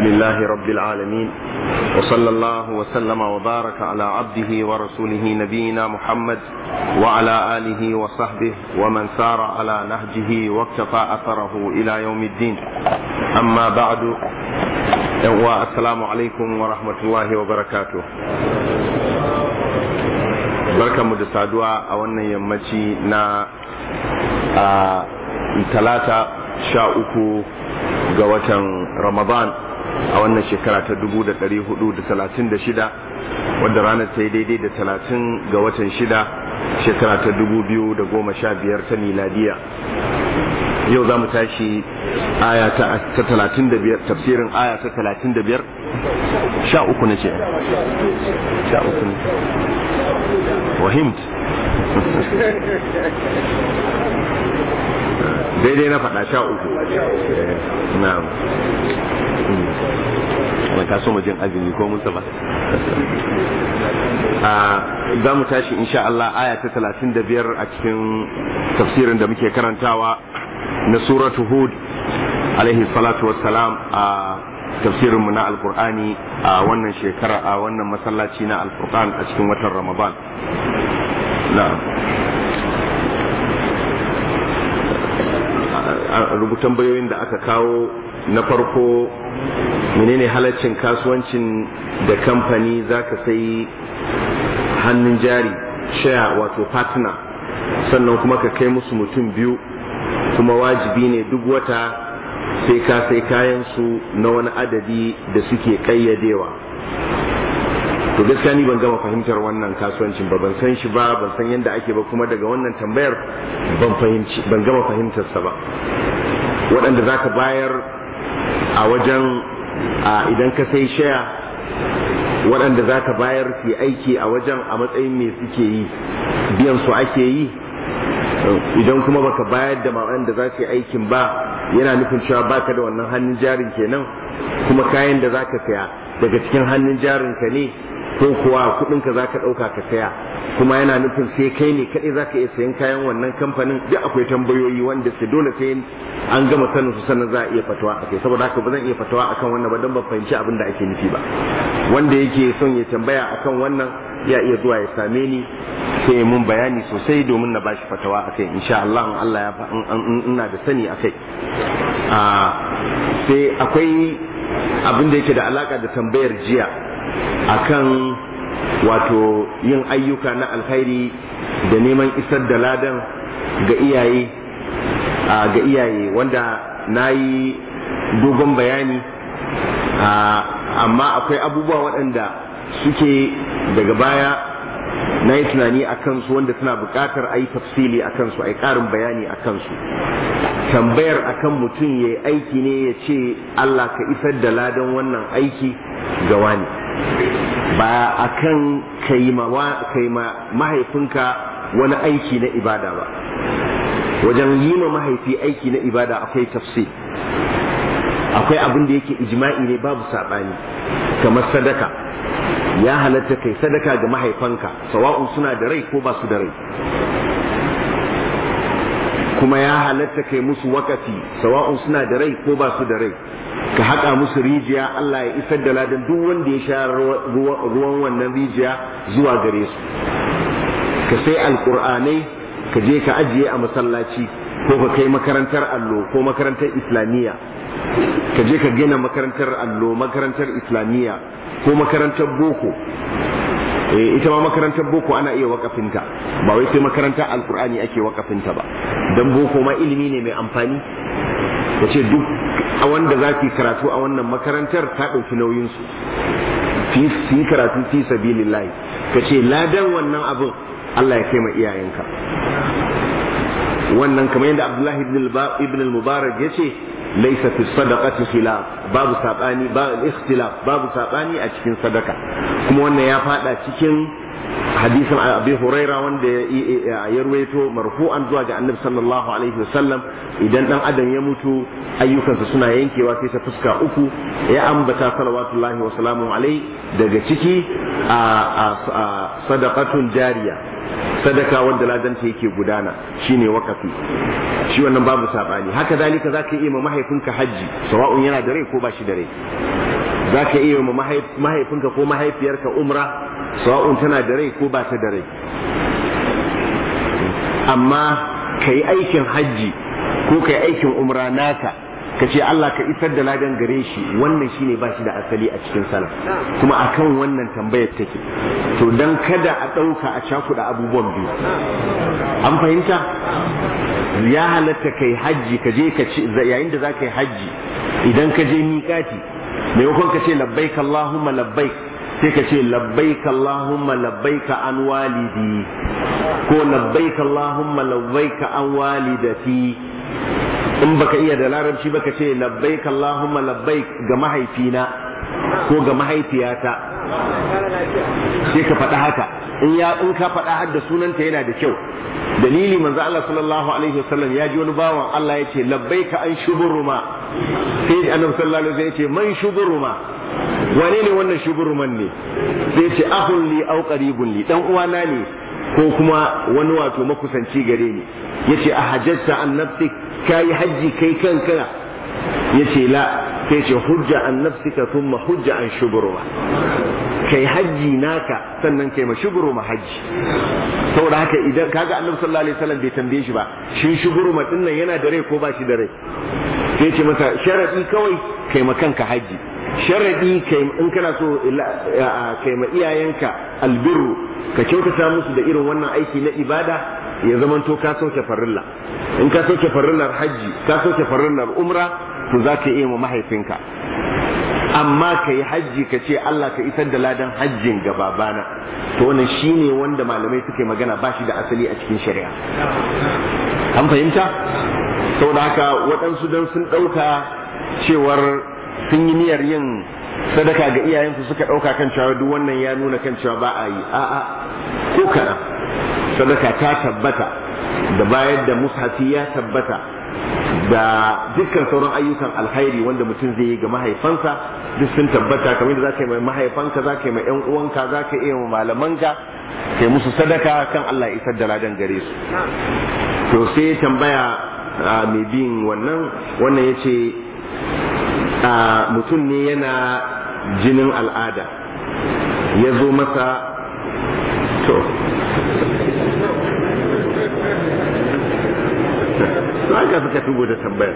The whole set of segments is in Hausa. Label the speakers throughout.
Speaker 1: لله رب العالمين وصلى الله وسلم وبارك على عبده ورسوله نبينا محمد وعلى آله وصحبه ومن سار على نهجه واكتفى أثره إلى يوم الدين أما بعد السلام عليكم ورحمة الله وبركاته barkan mu da saduwa a wannan yammaci na talata sha uku ga watan ramadan a wannan shekara ta dubu da ɗari hudu da talatin da shida wadda ranar ta yi daidai da talatin ga watan shida shekara ta dubu biyu da goma sha biyar ta miladiya yau za mu tashi aya ta talatin da biyar tafsirin aya ta talatin da biyar sha uku na ce sha uku ne wahimt daidai na faɗa sha uku na'am wani kaso majin azumi ko musa ba za mu tashi insha Allah aya ta talatin da biyar a cikin tafsirin da muke karantawa na suratu hud alaihi salatu wassalam a tafsirinmu na alkur'ani a wannan shekara a wannan masallaci na alkur'an a cikin watan ramadan na'am rubutan bayoyin da aka kawo na farko menene halaccin kasuwancin da kamfani za ka sai hannun jari share wato partner sannan kuma ka kai musu mutum biyu kuma wajibi ne duk wata sai ka sai kayan su na wani adadi da suke kayyadewa to gaskiya ni ban gama fahimtar wannan kasuwancin ba ban san shi ba ban san yadda ake ba kuma daga wannan tambayar ban fahimci ban gama fahimtar sa ba waɗanda zaka bayar a wajen idan ka sai shaya waɗanda zaka bayar su aiki a wajen a matsayin me suke yi biyan su ake yi idan kuma baka bayar da waɗanda za su yi aikin ba yana nufin cewa baka da wannan hannun jarin kenan kuma kayan da zaka saya daga cikin hannun jarin ka ne ko kuwa kudinka za ka ɗauka ka saya kuma yana nufin sai kai ne kaɗai za ka iya sayan kayan wannan kamfanin duk akwai tambayoyi wanda su dole sai an gama sanin su sannan za a iya fatawa a kai saboda haka ba zan iya fatawa akan wannan ba don ban fahimci abin da ake nufi ba wanda yake son ya tambaya akan wannan ya iya zuwa ya same ni sai mun bayani sosai domin na bashi fatawa akai insha Allah in Allah ya ina da sani akai sai akwai abin da yake da alaka da tambayar jiya akan wato yin ayyuka na alkhairi da neman isar da ladan ga iyaye ga iyaye wanda na yi dogon bayani amma akwai abubuwa waɗanda suke daga baya na yi tunani a kansu wanda suna buƙatar a yi tafsili a kansu a yi ƙarin bayani a kansu tambayar akan mutum ya yi aiki ne ya ce Allah ka isar da ladan wannan aiki ga wani ba a kan kai ma mahaifinka wani aiki na ibada ba wajen yi ma mahaifi aiki na ibada akwai tafsir akwai abin da yake ijma'i ne babu saɓani kamar sadaka ya halatta kai sadaka ga mahaifanka sawa'un suna da rai ko ba su da rai kuma ya halatta kai musu wakafi sawa'un suna da rai ko ba su da rai ka haƙa musu rijiya Allah ya isar da ladan duk wanda ya sha ruwan wannan rijiya zuwa gare su ka sai alƙur'anai ka je ka ajiye a masallaci ko ka kai makarantar allo ko makarantar islamiyya ka je ka gina makarantar allo makarantar islamiyya ko makarantar boko ita ma makarantar boko ana iya wakafinta ba wai sai makarantar alkur'ani ake wakafinta ba don boko ma ilimi ne mai amfani ya ce duk a wanda za su yi karatu a wannan makarantar ta ɗauki nauyinsu su yi karatu fi sabilillahi ka ce ladan wannan abin Allah ya kai ma iyayenka wannan kamar yadda Abdullahi ibn al-Mubarak ya ce laisa fi sadaqati khilaf babu sabani ba ikhtilaf babu sabani a cikin sadaka kuma wannan ya fada cikin hadisin Abi Huraira wanda ya ruwaito marfu'an zuwa ga Annabi sallallahu alaihi wasallam idan dan adam ya mutu ayyukansa suna yankewa sai ta fuska uku ya ambata salawatullahi wa salamu alaihi daga ciki a sadaqatun jariya sadaka wanda ladanta yake gudana shine wakafi shi wannan babu sabani haka zalika zaka iya ma mahaifinka hajji sawa'un yana da rai ko ba shi da rai zaka iya ma mahaifinka ko mahaifiyarka umra sawa'un tana da rai ko ba ta da rai amma kai aikin hajji ko kai aikin umra naka ka ce Allah ka isar da ladan gare shi wannan shine ba shi da asali a cikin salaf kuma akan wannan tambayar take to dan kada a ɗauka a cakuɗa abubuwan biyu an fahimta ya halatta kai hajji ka je ka ce yayin da za ka yi hajji idan ka je miƙati maimakon ka ce labbaik Allahumma labbaik sai ka ce labbaik Allahumma labbaik an walidi ko labbaik Allahumma labbaik an walidati in baka iya da larabci baka ce labbaik Allahumma labbaik ga mahaifina ko ga mahaifiyata sai ka faɗa haka in ya in ka faɗa har da sunanta yana da kyau dalili manzo Allah sallallahu alaihi wasallam ya ji wani bawan Allah ya ce labbaika an shuburuma sai annabi sallallahu alaihi wasallam ya ce man shuburuma wane ne wannan shuburuman ne sai ce ahun li au qaribun li dan uwana ne ko kuma wani wato makusanci gare ni yace a hajjata an nafsik kai hajji kai kanka yace la sai ce hujja an nafsika thumma hujja an shuburuma kai hajji naka sannan kai ma shuburuma hajji saboda haka idan kaga annabi sallallahu alaihi wasallam bai tambaye shi ba shin shuburuma din nan yana da rai ko ba shi da rai sai ce masa sharadi kawai kai ma kanka hajji sharadi kai in kana so kai ma iyayenka albirru ka kyautata musu da irin wannan aiki na ibada ya zamanto ka sauke farilla in ka sauke farillar hajji ka sauke farillar umra to za ka iya ma mahaifinka amma ka yi hajji ka ce Allah ka isar da ladan hajjin ga babana to wannan shine wanda malamai suke magana ba shi da asali a cikin shari'a an fahimta saboda haka waɗansu don sun ɗauka cewar sun yi niyyar yin sadaka ga iyayensu suka ɗauka kan cewa duk wannan ya nuna kan cewa ba a yi a'a ko kana sadaka ta tabbata da bayar da mushafi ya tabbata da dukkan sauran ayyukan alkhairi wanda mutum zai yi ga mahaifansa duk sun tabbata kamar da za ka yi mai mahaifanka za ka yi mai 'yan uwanka za ka iya malamanka kai musu sadaka kan Allah ya isar da ladan gare su to sai tambaya mai bin wannan wannan ya ce mutum ne yana jinin al'ada ya zo masa to to aka suka tugo da tambayar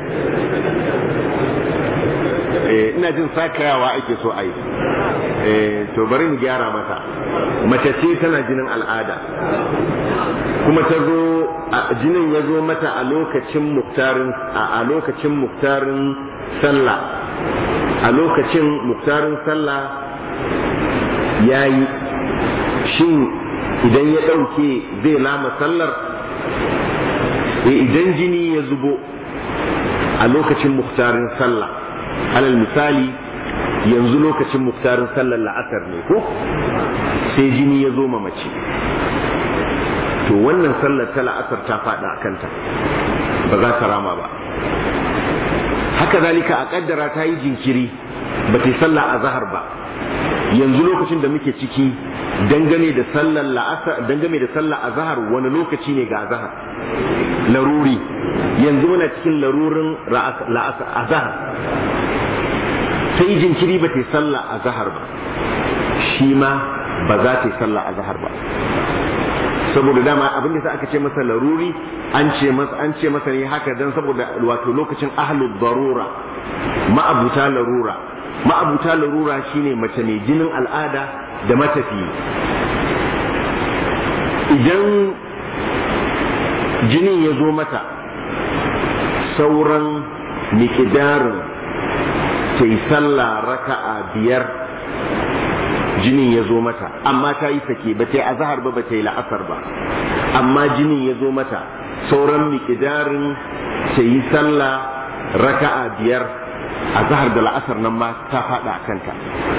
Speaker 1: ina jin sakayawa ake so a yi to bari mu gyara mata mace ce tana jinin al'ada kuma ta zo jinin ya zo mata a lokacin muktarin a lokacin muktarin sallah a lokacin muktarin sallah ya yi shin idan ya ɗauke zai lama sallar idan jini ya zubo a lokacin muktarin sallah alal misali yanzu lokacin muktarin sallar la'asar ne ko sai jini ya zo ma mace to wannan sallar ta la'asar ta faɗa a kanta ba za ta rama ba haka zalika a kaddara ta yi jinkiri ba ta yi sallah a zahar ba yanzu lokacin da muke ciki dangane da sallar la'asar dangane da sallar a zahar wani lokaci ne ga zahar laruri yanzu muna cikin larurin la'asar a zahar ta yi jinkiri ba ta yi sallah a zahar ba shi ma ba za ta yi sallah a zahar ba saboda dama abin da aka ce masa laruri an ce masa an ce masa ne haka dan saboda wato lokacin ahlul darura ma'abuta larura ma'abuta larura shine mace mai jinin al'ada da matafi idan jinin ya zo mata sauran miƙidarin ta yi sallah raka'a biyar jinin ya zo mata amma ta yi sake ba ta yi azahar ba ba ta yi la'asar ba amma jinin ya zo mata sauran miƙidarin ta yi sallah raka'a biyar azahar da la'asar nan ma ta faɗa a kanta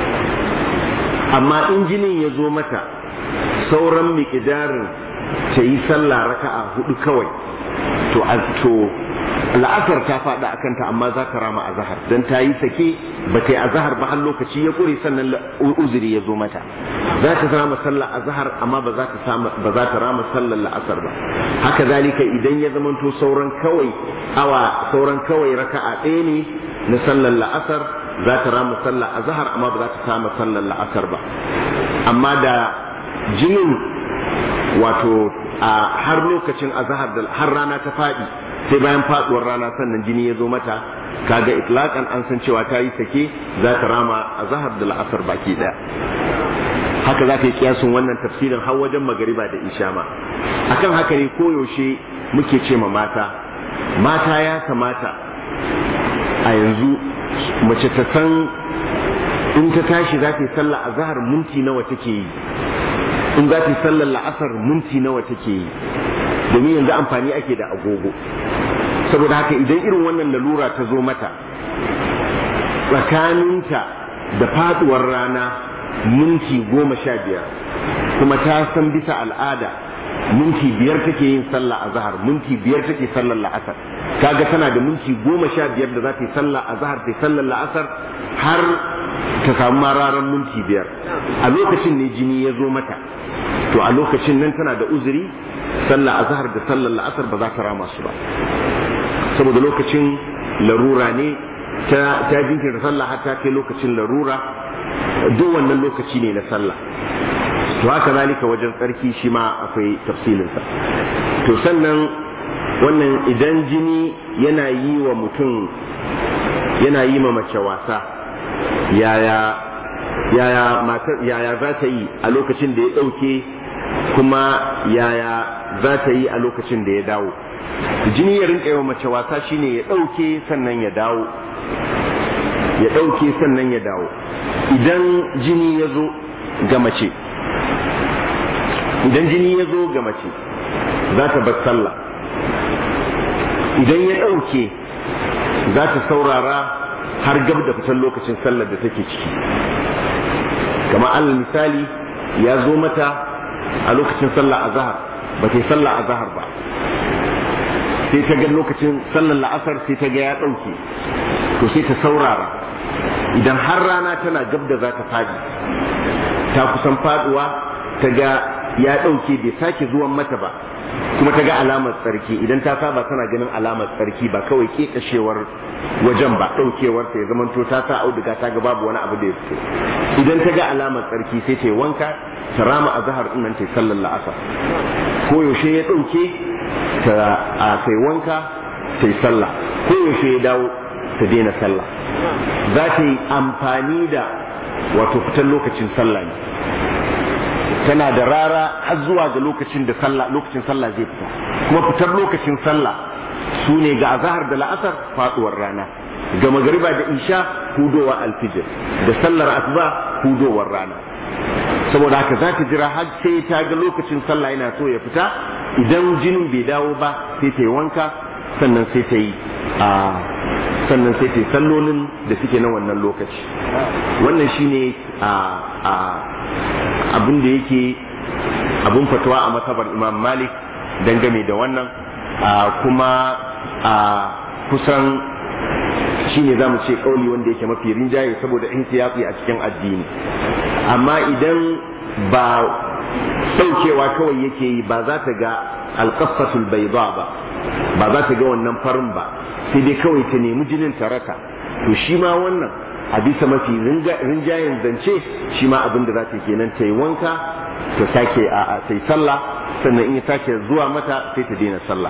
Speaker 1: amma in jinin ya zo mata sauran miƙidarin ta yi sallah raka'a hudu kawai to to la'asar ta faɗa a kanta amma za ta rama azahar don ta yi sake ba ta yi azahar ba har lokaci ya ƙure sannan uzuri ya zo mata za ta rama sallar azahar amma ba za ta ba za ta rama sallar la'asar ba haka zalika idan ya zamanto sauran kawai awa sauran kawai raka'a ɗaya ne na sallar la'asar za ta rama sallar azahar amma ba za ta rama sallar la'asar ba amma da jinin wato a har lokacin azahar da har rana ta faɗi sai bayan faduwar rana sannan jini ya zo mata kaga itlaqan an san cewa ta yi sake za ta rama azahar da la'asar baki daya haka za ka yi kiyasun wannan tafsirin har wajen magariba da isha ma akan haka ne koyaushe muke ce ma mata mata ya kamata a yanzu mace ta san in ta tashi za ta yi sallah azahar minti nawa take yi in za ta yi sallar la'asar minti nawa take yi domin yanzu amfani ake da agogo saboda haka idan irin wannan lalura ta zo mata tsakaninta da faduwar rana minti goma sha biyar kuma ta san bisa al'ada minti biyar take yin sallah a zahar minti biyar take sallar la'asar kaga tana da minti goma sha biyar da za ta yi sallah a zahar ta yi sallar la'asar har ta samu mararan minti biyar a lokacin ne jini ya zo mata to a lokacin nan tana da uzuri sallah azhar da sallar la'asar ba za ta rama su ba saboda lokacin larura ne ta ta jinkirta sallah har ta kai lokacin larura duk wannan lokaci ne na sallah to haka zalika wajen tsarki shi ma akwai tafsilinsa to sannan wannan idan jini yana yi wa mutum yana yi ma mace wasa yaya yaya matar yaya za ta yi a lokacin da ya ɗauke kuma yaya za ta yi a lokacin da ya dawo jini ya rinka yawa mace wasa shine ya ɗauke sannan ya dawo ya ɗauke sannan ya dawo idan jini ya zo ga mace idan jini ya zo ga mace za ta bar sallah idan ya ɗauke za ta saurara har gab da fitar lokacin sallar da take ciki kamar alal misali ya zo mata a lokacin sallah a zahar ba ta yi sallah a zahar ba sai ta ga lokacin sallar la'asar sai ta ga ya ɗauke to sai ta saurara idan har rana tana gab da za ta fadi ta kusan faduwa ta ga ya ɗauke bai sake zuwan mata ba kuma ta ga alamar tsarki idan ta saba tana ganin alamar tsarki ba kawai kekashewar wajen ba ɗaukewar ta ya zamanto ta sa auduga ta ga babu wani abu da ya fito idan ta ga alamar tsarki sai ta yi wanka ta rama a zahar ɗin nan ta yi sallar la'asar ko yaushe ya ɗauke ta a kai wanka ta yi sallah ko yaushe ya dawo ta daina sallah za ta yi amfani da wato fitar lokacin sallah ne tana da rara har zuwa ga lokacin da sallah lokacin sallah zai fita kuma fitar lokacin sallah su ne ga azahar da la'asar faduwar rana ga magariba da isha hudowa alfijir da sallar asuba hudowar rana saboda haka za ta jira har sai ta ga lokacin sallah yana so ya fita idan jinin bai dawo ba sai ta yi wanka sannan sai ta yi a sannan sai ta yi sallolin da suke na wannan lokaci wannan shine a a abin da yake abin fatawa a matabar imam malik dangane da wannan kuma a kusan shine za mu ce kauli wanda yake mafi rinjaye saboda ihtiyati a cikin addini amma idan ba ɗaukewa kawai yake yi ba za ta ga alƙasatul bai ba ba za ta ga wannan farin ba sai dai kawai ta nemi jinin ta rasa to shi ma wannan a bisa mafi rinjayen zance shi ma abin da za ta kenan ta yi wanka ta sake a ta yi sallah sannan in ya sake zuwa mata sai ta daina sallah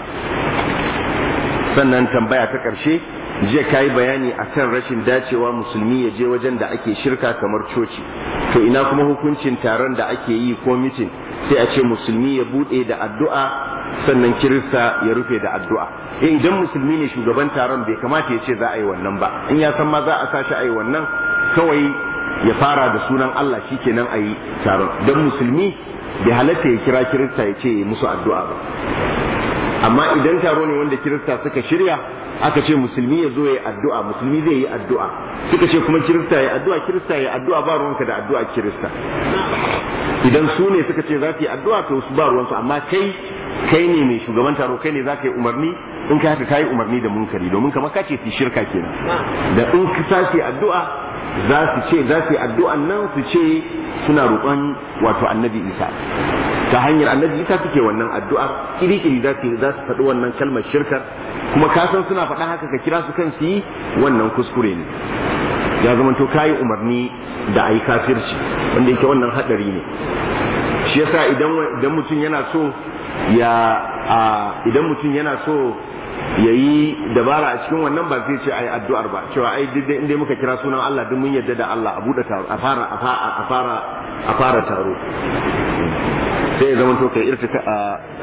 Speaker 1: sannan tambaya ta ƙarshe jiya ka yi bayani a kan rashin dacewa musulmi ya je wajen da ake shirka kamar coci to ina kuma hukuncin taron da ake yi ko mitin sai a ce musulmi ya buɗe da addu'a sannan kirista ya rufe da addu'a eh idan musulmi ne shugaban taron bai kamata ya ce za a yi wannan ba in ya san ma za a sashi a yi wannan kawai ya fara da sunan Allah shikenan a yi taron don musulmi bai halatta ya kira kirista ya ce musu addu'a ba amma idan taro ne wanda kirista suka shirya aka ce musulmi ya zo ya addu'a musulmi zai yi addu'a suka ce kuma kirista ya addu'a kirista ya addu'a ba ruwanka da addu'a kirista idan su ne suka ce za su yi addu'a to su ba ruwansu amma kai kai ne mai shugaban taro kai ne za ka yi umarni in ka haka kayi umarni da munkari domin kamar ka ce fi shirka kenan da in ka tashi addu'a za su ce za su yi addu'an nan su ce suna roƙon wato annabi isa ta hanyar annabi isa suke wannan addu'ar kiri-kiri za su za su faɗi wannan kalmar shirkar kuma ka san suna faɗa haka ka kira su kan su yi wannan kuskure ne ya zama to kayi umarni da ayi kafirci wanda yake wannan hadari ne shi yasa idan idan mutum yana so ya idan mutum yana so ya yi dabara a cikin wannan ba zai ce ai addu'ar ba cewa ai duk inda muka kira sunan Allah duk mun yadda da Allah a buɗe taro a fara a fara a fara taro sai ya zama to kai irtika a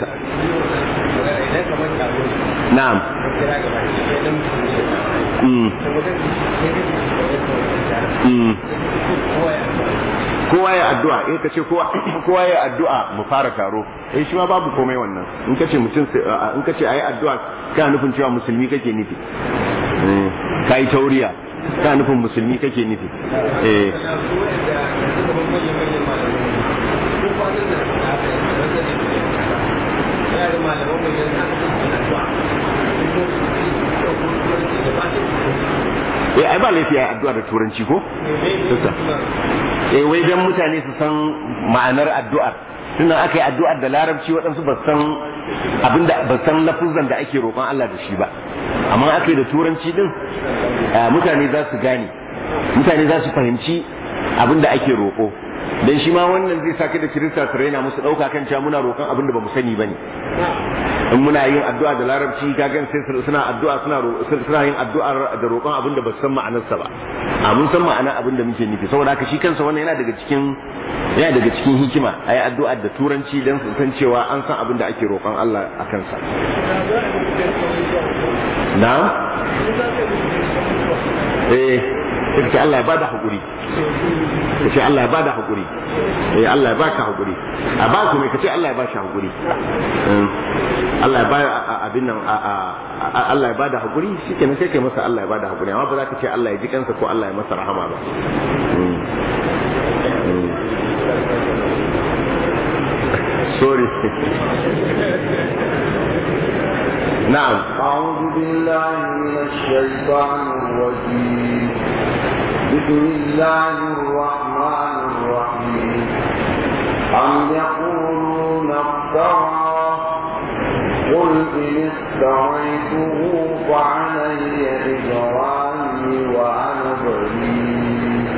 Speaker 1: na'am kowa ya addu'a in ka ce kowa ya addu'a mu fara taro eh shi ma babu komai wannan in ka ce mutum in ka ce ayi addu'a kana nufin cewa musulmi kake nufi kai tauriya kana nufin musulmi kake nufi eh eh ai ba laifi ai addu'a da turanci ko eh wai dan mutane su san ma'anar addu'ar tunda aka yi addu'ar da larabci waɗansu ba san abinda ba san lafuzan da ake roƙon Allah da shi ba amma aka yi da turanci din mutane za su gane mutane za su fahimci abinda ake roƙo dan shi ma wannan zai sake da kirista su raina musu ɗauka kan cewa muna roƙon abin da ba mu sani ba ne in muna yin addu'a da larabci gagan sai suna addu'a suna suna yin addu'a da roƙon abin da ba su san ma'anarsa ba a mun san ma'ana abin da muke nufi saboda haka shi kansa wannan yana daga cikin yana daga cikin hikima ayi addu'a da turanci dan su san cewa an san abin da ake roƙon Allah a kansa na eh sai Allah ya bada hakuri kace Allah ya bada hakuri eh Allah ya baka hakuri a ba ku me kace Allah ya bashi hakuri Allah ya bada abin nan Allah ya bada hakuri shikenan sai kai masa Allah ya bada hakuri amma ba za ka ce Allah ya ji kansa ko Allah ya masa rahama ba sorry نعم
Speaker 2: أعوذ بالله من الشيطان الرجيم بسم الله الرحمن الرحيم أم يقولون افترى قل إن افتريته فعلي إجرامي وأنا بريء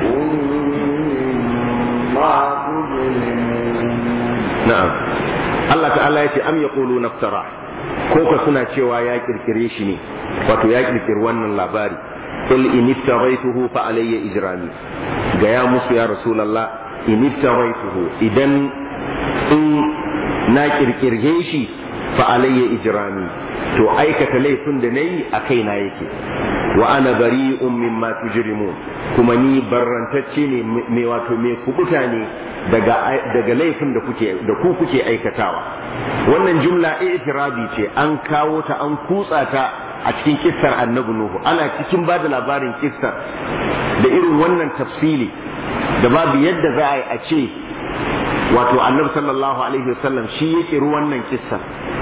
Speaker 2: مما تجرمون
Speaker 1: نعم الله تعالى يتي أم يقولون افترى كوكا سنة cewa ya kirkire shi ne wato ya kirkiri wannan labari قل إن افتريته فعلي إجرامي جاء موسى يا رسول الله إن افتريته إذن إن ناكر كرهيشي فعلي إجرامي to aikata laifin da na yi a kaina yake wa ana bari'un mimma tujrimun kuma ni barrantacce ne me wato me kubuta ne daga daga laifin da kuke da ku kuke aikatawa wannan jumla i'tirabi ce an kawo ta an kutsa ta a cikin kissar annabi nuhu ana cikin ba da labarin kissar da irin wannan tafsili da babu yadda za a yi a ce wato annabi sallallahu alaihi wasallam shi ya kiri wannan kissar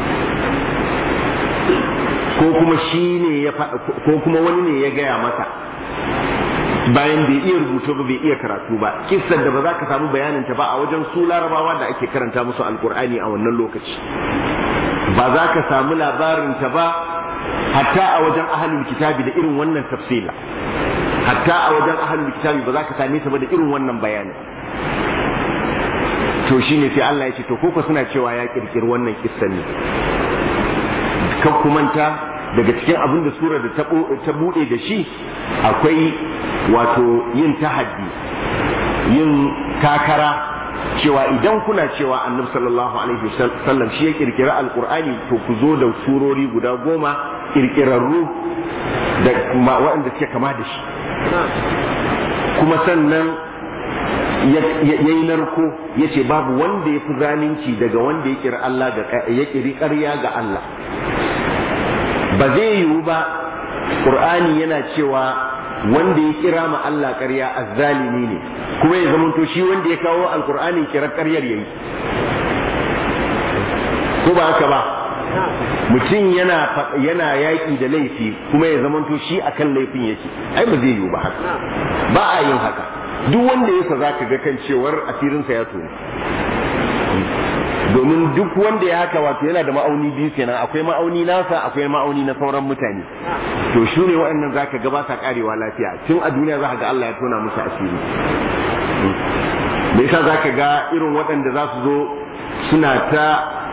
Speaker 1: ko kuma shi ne ya ko kuma wani ne ya gaya masa bayan bai iya rubutu ba bai iya karatu ba kissar da ba za ka samu bayanin ta ba a wajen su larabawa da ake karanta musu alkur'ani a wannan lokaci ba za ka samu labarin ta ba hatta a wajen ahalul kitabi da irin wannan tafsila hatta a wajen ahalul kitabi ba za ka same ta ba da irin wannan bayani to shine sai Allah ya ce to koko suna cewa ya kirkiri wannan kissan ne kan kumanta daga cikin abin da sura da ta bude da shi akwai wato yin tahaddi yin takara cewa idan kuna cewa annabi sallallahu alaihi wasallam shi ya kirkira alqur'ani to ku zo da surori guda goma kirkirarru da waɗanda suke kama da shi kuma sannan ya yi narko ya ce babu wanda ya fi zalunci daga wanda ya kiri Allah ya kiri ƙarya ga Allah ba zai yiwu ba ƙur'ani yana cewa wanda ya kira ma Allah ƙarya azzalimi ne kuma ya zamanto shi wanda ya kawo alƙur'ani kira ƙaryar yayi ko ba haka ba mutum yana yana yaƙi da laifi kuma ya zamanto shi akan laifin yake ai ba zai yiwu ba haka ba a yin haka duk wanda ya sa zaka ga kan cewar asirinsa ya tone domin duk wanda ya haka wato yana da ma'auni biyu kenan akwai ma'auni nasa akwai ma'auni na sauran mutane to shi ne waɗannan zaka ga ba sa karewa lafiya tun a duniya zaka ga Allah ya tona musu asiri me yasa zaka ga irin waɗanda za su zo suna ta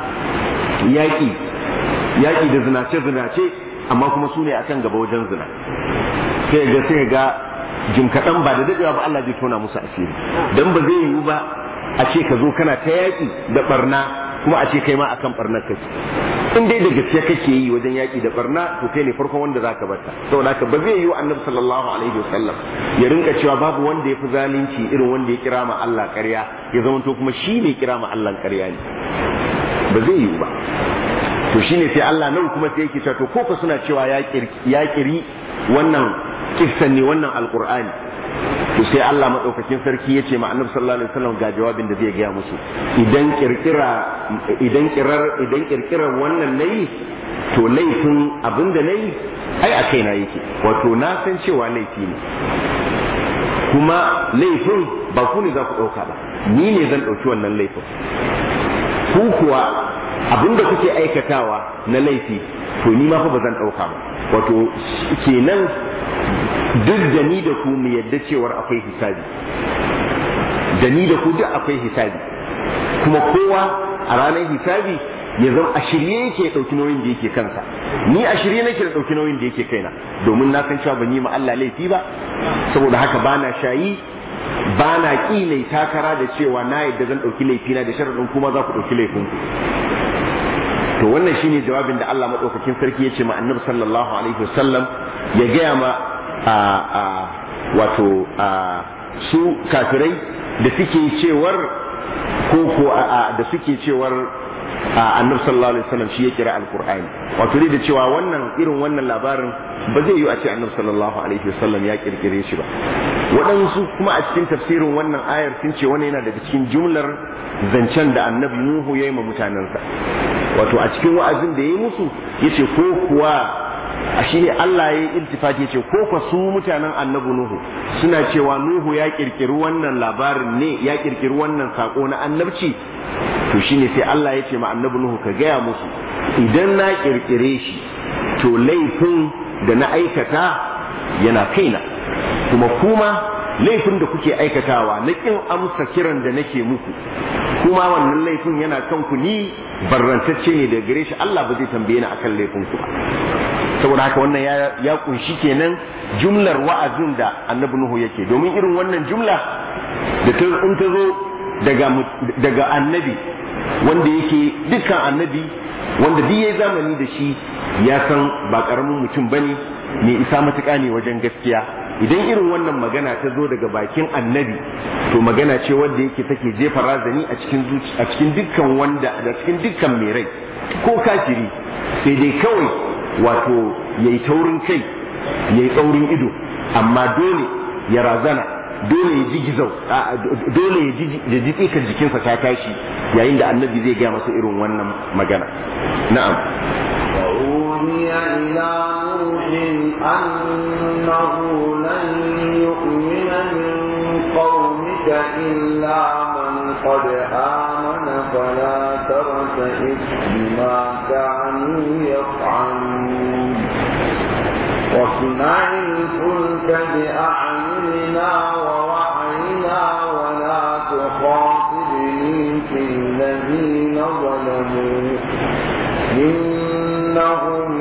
Speaker 1: yaƙi yaƙi da zinace zinace amma kuma su ne akan gaba wajen zina sai ga sai ga jim kaɗan ba da daɗewa ba Allah zai tona musu asiri dan ba zai yiwu ba a ce ka zo kana ta yaƙi da barna kuma a ce kai ma akan barnar kake in dai da gaske kake yi wajen yaƙi da barna to kai ne farkon wanda zaka barta saboda haka ba zai yiwu annabi sallallahu alaihi wasallam ya rinka cewa babu wanda ya fi zalunci irin wanda ya kira ma Allah ƙarya ya zama to kuma shi ne kira ma Allah ƙarya ne ba zai yiwu ba to shine sai Allah nan kuma sai yake cewa to ko suna cewa ya kiri wannan kissan ne wannan alqur'ani to sai Allah madaukakin sarki ya ce ma annabi sallallahu alaihi wasallam ga jawabin da zai gaya musu idan kirkira idan kirar idan kirkirar wannan nayi to laifin abin da nayi ai a kaina yake wato na san cewa laifi ne kuma laifin ba ku ne za ku ɗauka ba ni ne zan ɗauki wannan laifin ku kuwa abin da kuke aikatawa na laifi to ni ma fa ba zan ɗauka ba wato kenan duk da ni da ku mu yadda cewar akwai hisabi da ni da ku duk akwai hisabi kuma kowa a ranar hisabi ya zama a shirye yake ɗauki nauyin da yake kansa ni a shirye nake da ɗauki nauyin da yake kaina domin na san cewa ban yi ma Allah laifi ba saboda haka bana shayi ba na ƙi mai takara da cewa na yadda zan ɗauki laifina da sharaɗin kuma za ku ɗauki laifinku to wannan shine jawabin da Allah maɗaukakin sarki ya ce ma annabi sallallahu alaihi wasallam ya gaya ma a a wato a su kafirai da suke cewar ko ko a da suke cewar annabi sallallahu alaihi wasallam shi ya kira alqur'ani wato dai da cewa wannan irin wannan labarin ba zai yi a ce annabi sallallahu alaihi wasallam ya kirkire shi ba waɗansu kuma a cikin tafsirin wannan ayar sun ce wannan yana daga cikin jumlar zancen da annabi nuhu ya yi ma mutanensa wato a cikin wa'azin da ya yi musu yace ko kuwa a shi ne Allah ya yi iltifati ce ko kwa su mutanen annabi Nuhu suna cewa Nuhu ya kirkiri wannan labarin ne ya kirkiri wannan sako na annabci to shine sai Allah ya ce ma annabi Nuhu ka gaya musu idan na kirkire shi to laifin da na aikata yana kaina kuma kuma laifin da kuke aikatawa na kin amsa kiran da nake muku kuma wannan laifin yana kanku ni barrantacce ne da gare shi Allah ba zai tambaye ni akan laifin ku ba saboda haka wannan ya kunshi kenan jumlar wa'azin da annabi Nuhu yake domin irin wannan jumla da ta in ta zo daga daga annabi wanda yake dukkan annabi wanda duk yayi zamani da shi ya san ba karamin mutum bane mai isa matuƙa ne wajen gaskiya idan irin wannan magana ta zo daga bakin annabi to magana ce wanda yake take jefa razani a cikin a cikin dukkan wanda a cikin dukkan mai rai ko kafiri sai dai kawai wato yayi taurin kai yayi tsaurin ido amma dole ya razana dole ya ji gizau dole ya ji ya ji tsikan jikinsa ta tashi yayin da annabi zai gaya masa irin wannan magana na'am
Speaker 2: وأوحي إلى نوح أنه لن يؤمن من قومك إلا من قد آمن فلا ترتئس بما كانوا يفعلون واصنع الفلك بأعيننا ووحينا ولا تخاطبني في الذين ظلموا إنهم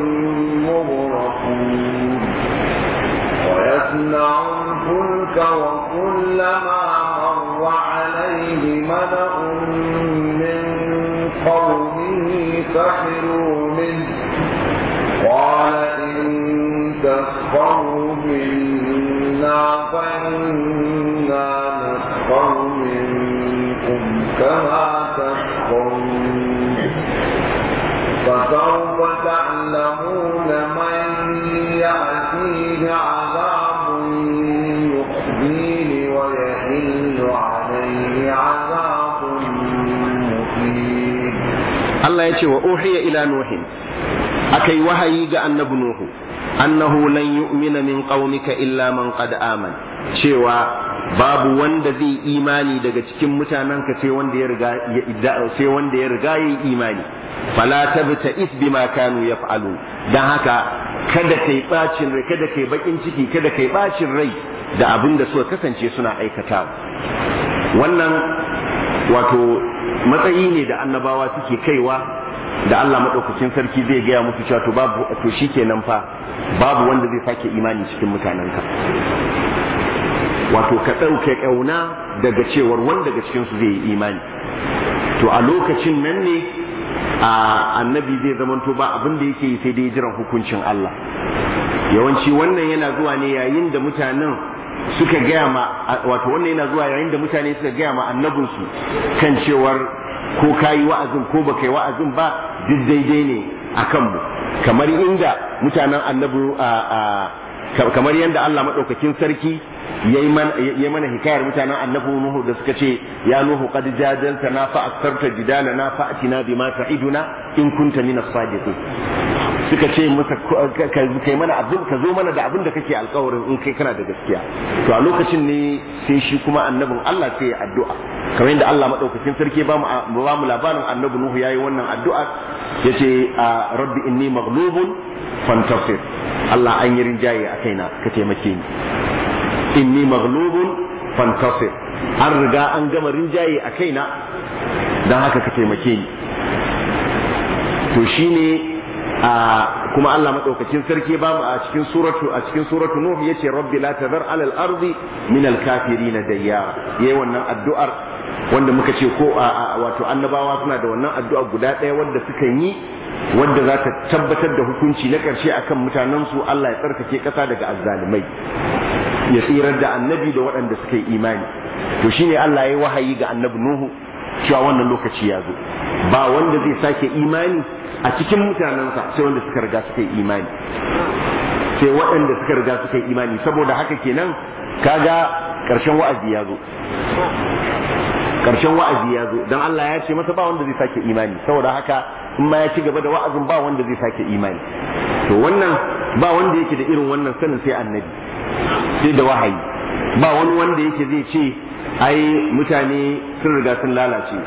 Speaker 2: مغرقون ويصنع الفلك وكلما مر عليه ملأ من قومه سخروا منه قال إن تسخروا منا فإنا نسخر منكم كما تسخرون فسوف تعلمون من يأتيه عذاب يخزيه ويحل عليه عذاب مقيم
Speaker 1: Allah ya ce wa uhiya ila nuhin akai wahayi ga annabi nuhu annahu lan yu'mina min qaumika illa man qad aman cewa babu wanda zai imani daga cikin mutanenka sai wanda ya riga sai wanda ya riga yayi imani fala tabta is bima kanu yaf'alu dan haka kada kai bacin rai kada kai bakin ciki kada kai bacin rai da abin da suka kasance suna aikatawa wannan wato matsayi ne da annabawa suke kaiwa da Allah madaukakin sarki zai gaya musu cewa to babu to shikenan fa babu wanda zai sake imani cikin mutanenka wato ka ɗauke ƙauna daga cewar wanda daga cikinsu zai yi imani to a lokacin nan ne a annabi zai zamanto ba abin da yake yi sai dai jiran hukuncin Allah yawanci wannan yana zuwa ne yayin da mutanen suka gaya ma wato wannan yana zuwa yayin da mutane suka gaya ma annabinsu kan cewar ko ka yi wa'azin ko baka yi wa'azin ba duk daidai ne a kanmu kamar inda mutanen annabi kamar yadda Allah maɗaukakin sarki yayi mana hikayar mutanen annabi Nuhu da suka ce ya Nuhu qad jadalta na fa aktarta jidala na fa atina bima ta'iduna in kunta minas sadiqin suka ce masa kai mana abin ka zo mana da abin da kake alkawarin in kai kana da gaskiya to a lokacin ne sai shi kuma annabin Allah sai ya addu'a kamar yadda Allah madaukakin sarki ba mu ba mu labarin annabi Nuhu yayi wannan addu'a yace rabbi inni maghlubun fantasir Allah an yi rinjaye a kaina ka taimake ni inni maghlubun fantasir an riga an gama rinjaye a kaina dan haka ka taimake ni to shine a kuma Allah madaukakin sarki ba mu a cikin suratu a cikin suratu nuh yace rabbi la tadhar ala al-ardi min al-kafirin dayyara yayi wannan addu'ar wanda muka ce ko wato annabawa suna da wannan addu'a guda ɗaya wanda suka yi wanda za ta tabbatar da hukunci na ƙarshe akan mutanen su Allah ya tsarkake ƙasa daga azzalimai ya tsirar da annabi da waɗanda suka yi imani to shine Allah ya yi wahayi ga annabi Nuhu cewa wannan lokaci ya zo ba wanda zai sake imani a cikin mutanensa sai wanda suka riga suka yi imani sai waɗanda suka riga suka yi imani saboda haka kenan kaga ƙarshen wa'azi ya zo ƙarshen wa'azi ya zo don Allah ya ce masa ba wanda zai sake imani saboda haka in ma ya ci gaba da wa'azin ba wanda zai sake imani to wannan ba wanda yake da irin wannan sanin sai annabi sai da wahayi ba wani wanda yake zai ce ai mutane sun riga sun lalace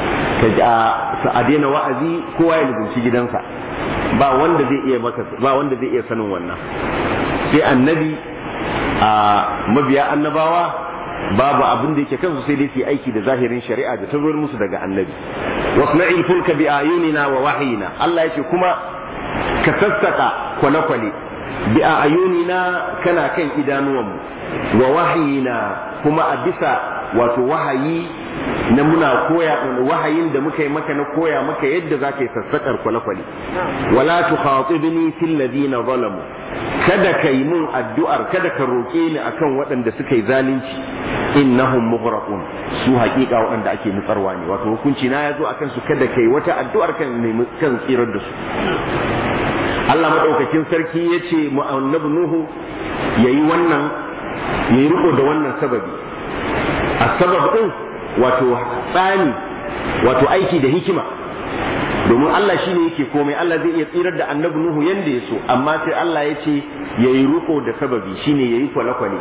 Speaker 1: ka a daina wa'azi kowa ya lubunci gidansa ba wanda zai iya maka ba wanda zai iya sanin wannan sai annabi a mabiya annabawa babu abin da yake kansu sai dai su yi aiki da zahirin shari'a da ta zo musu daga annabi wasna'il fulka bi ayunina wa wahyina Allah yake kuma ka sassaka kwale-kwale bi ayunina kana kan idanuwanmu wa wahyina kuma a bisa wato wahayi na muna koya wahayin da muka yi maka na koya maka yadda za ka yi sassaƙar kwale-kwale wala tu khatibni fil ladina zalamu kada ka yi mun addu'ar kada ka roƙe ni akan waɗanda suka yi zalunci innahum mughraqun su haƙiƙa waɗanda ake nutsarwa ne wato hukunci na yazo akan su kada kai wata addu'ar kan nemi kan tsirar da su Allah madaukakin sarki yace mu annabi Nuhu yayi wannan yayi riko da wannan sababi asbab din wato tsani wato aiki da hikima domin Allah shi ne yake komai Allah zai iya tsirar da annabi Nuhu yanda ya so amma sai Allah ya ce ya yi riko da sababi shine ya yi kwale-kwale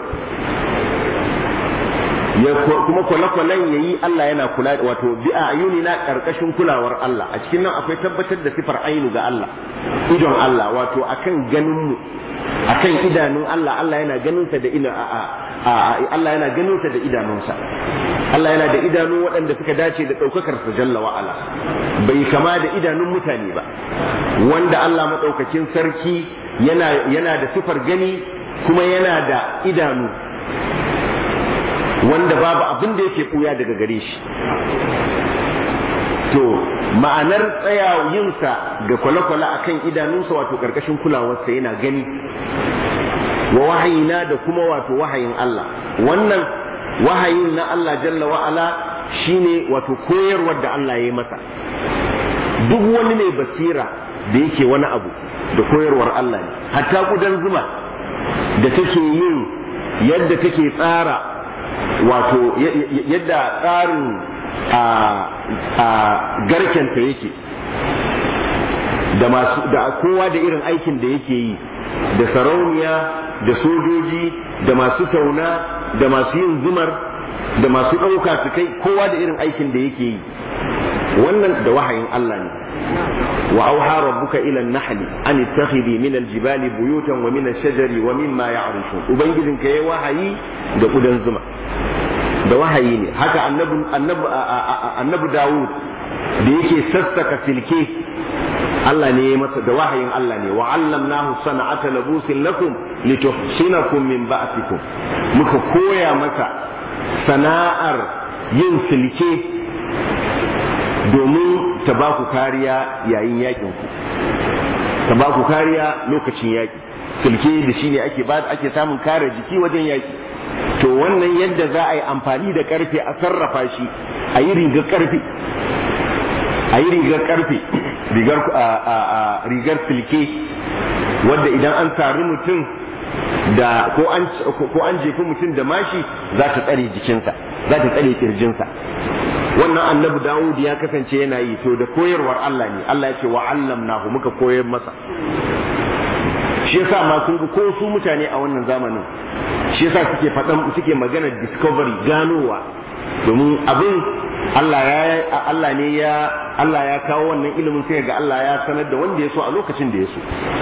Speaker 1: kuma kwale-kwalen ya yi Allah yana kula wato bi a ayuni na ƙarƙashin kulawar Allah a cikin nan akwai tabbatar da sifar ainu ga Allah idon Allah wato akan ganin mu akan idanun Allah Allah yana ganin sa da ina Allah yana ganin sa da idanunsa Allah yana da idanu waɗanda suka dace da ɗaukakar sa jalla wa'ala bai kama da idanun mutane ba wanda Allah maɗaukakin sarki yana yana da sifar gani kuma yana da idanu wanda babu abin da yake ɓuya daga gare shi to ma'anar tsayawinsa ga kwale-kwale a kan idanunsa wato ƙarƙashin kulawarsa yana gani wa wahayina da kuma wato wahayin Allah wannan wahayin na Allah jalla wa'ala shine wato koyarwar da Allah ya yi masa duk wani mai basira da yake wani abu da koyarwar Allah ne hatta kudan zuma da take yin yadda take tsara wato yadda tsarin a garkenta yake da masu da kowa da irin aikin da yake yi da sarauniya da sojoji da masu tauna da masu yin zumar da masu ɗauka su kai kowa da irin aikin da yake yi wannan da wahayin Allah ne wa auha rabbuka ila an-nahli an ittakhidhi min al-jibali buyutan wa min ash-shajari wa mimma ya'rishun ubangijinka yayi wahayi da kudan zuma da wahayi ne haka annabi annabi annabi Dawud da yake sassaka silke Allah ne ya masa da wahayin Allah ne wa allamnahu sana'ata labusin lakum lituhsinakum min ba'sikum muka koya masa sana'ar yin silke domin ta ba ku kariya yayin yakin ku ta ba ku kariya lokacin yaki silke da shine ake ba ake samun kare jiki wajen yaki to wannan yadda za a yi amfani da karfe a sarrafa shi a yi rigar karfe a yi rigar karfe rigar rigar silke wadda idan an sari mutum da ko an ko an jefi mutum da mashi za ta tsare jikinsa za ta tsare kirjinsa wannan annabi Dawud ya kasance yana yi to da koyarwar Allah ne Allah ya ce wa allamnahu muka koyar masa shi yasa ma kun ga ko su mutane a wannan zamanin shi yasa suke faɗan suke magana discovery ganowa domin abin Allah ya Allah ne ya Allah ya kawo wannan ilimin sai ga Allah ya sanar da wanda ya so a lokacin da ya so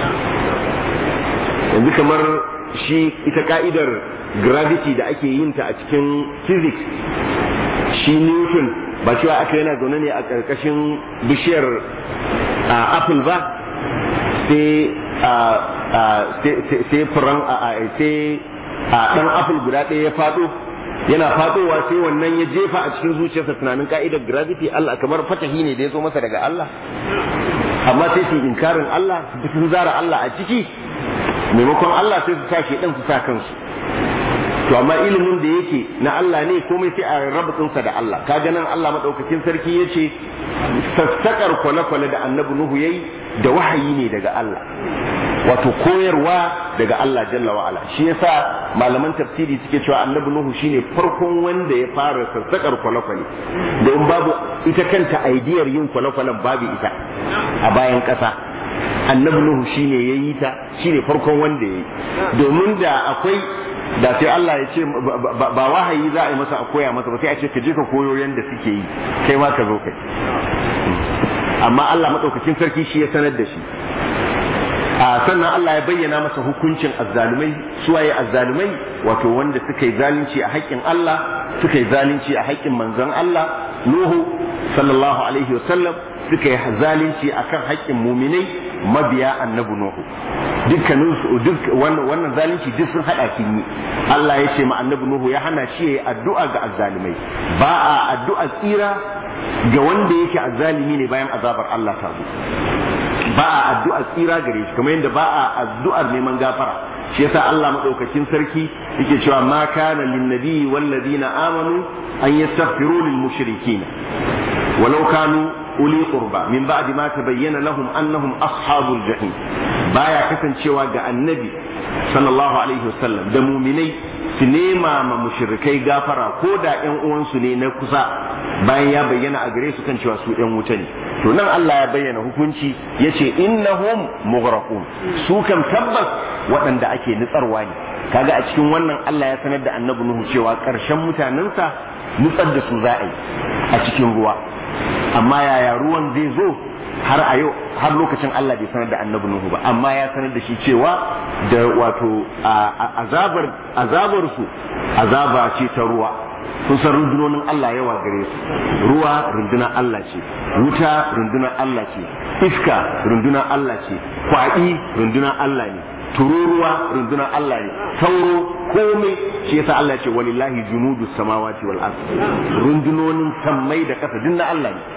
Speaker 1: yanzu kamar shi ita ka'idar gravity da ake yin ta a cikin physics shi Newton ba cewa aka yana zaune ne a ƙarƙashin bishiyar apple ba sai sai furan sai ɗan apple guda ɗaya ya faɗo yana faɗowa sai wannan ya jefa a cikin zuciyarsa tunanin ka'idar gravity Allah kamar fatahi ne da ya zo masa daga Allah amma sai su inkarin Allah su zara Allah a ciki maimakon Allah sai su sa ɗan su sa kansu to amma ilimin da yake na Allah ne komai sai a rabatsinsa da Allah kaga nan Allah madaukakin sarki yace sassakar kwale-kwale da annabi Nuhu yayi da wahayi ne daga Allah wato koyarwa daga Allah jalla wa ala shi yasa malaman tafsiri suke cewa annabi Nuhu shine farkon wanda ya fara sassakar kwale-kwale don babu ita kanta aidiyar yin kwale-kwalen babu ita a bayan ƙasa annabi Nuhu shine yayi ta shine farkon wanda yayi domin da akwai da sai Allah ya ce ba wahayi za a yi masa a koya masa ba sai a ce ka je ka koyo yanda suke yi kai ma ka zo kai amma Allah madaukakin sarki shi ya sanar da shi a sannan Allah ya bayyana masa hukuncin azzalumai suwaye azzalumai wato wanda suka yi zalunci a haƙƙin Allah suka yi zalunci a haƙƙin manzon Allah Nuhu sallallahu alaihi wasallam suka yi zalunci akan haƙƙin muminai mabiya annabi Nuhu dukkanin su duk wannan zalunci duk sun hada shi ne Allah ya ce ma annabi Nuhu ya hana shi yayi addu'a ga azzalumai ba a addu'a tsira ga wanda yake azzalimi ne bayan azabar Allah ta zo ba a addu'a tsira gare shi kamar yadda ba a addu'ar neman gafara shi yasa Allah madaukakin sarki yake cewa ma kana lin nabiyyi wal ladina amanu an yastaghfiru lil mushrikeen walau kanu uli qurba min ba'di ma tabayyana lahum annahum ashabul jahim baya kasancewa ga annabi sallallahu alaihi wasallam da muminai su nema ma mushrikai gafara ko da ƴan uwansu ne na kusa bayan ya bayyana a gare su kan cewa su ƴan wuta ne to nan Allah ya bayyana hukunci yace innahum mughraqun su kan tabbas waɗanda ake nutsarwa ne kaga a cikin wannan Allah ya sanar da annabi Nuhu cewa ƙarshen mutanensa nutsar da su za a yi a cikin ruwa amma yaya ruwan zai zo har a yau har lokacin Allah bai sanar da annabi Nuhu ba amma ya sanar da shi cewa da wato azabar azabar su azaba ce ta ruwa kun san rundunonin Allah yawa gare su ruwa rundunar Allah ce wuta rundunar Allah ce iska rundunar Allah ce kwaɗi rundunar Allah ne tururuwa rundunar Allah ne sauro komai shi yasa Allah ce walillahi junudu samawati wal ard rundunonin sammai da kasa dinna Allah ne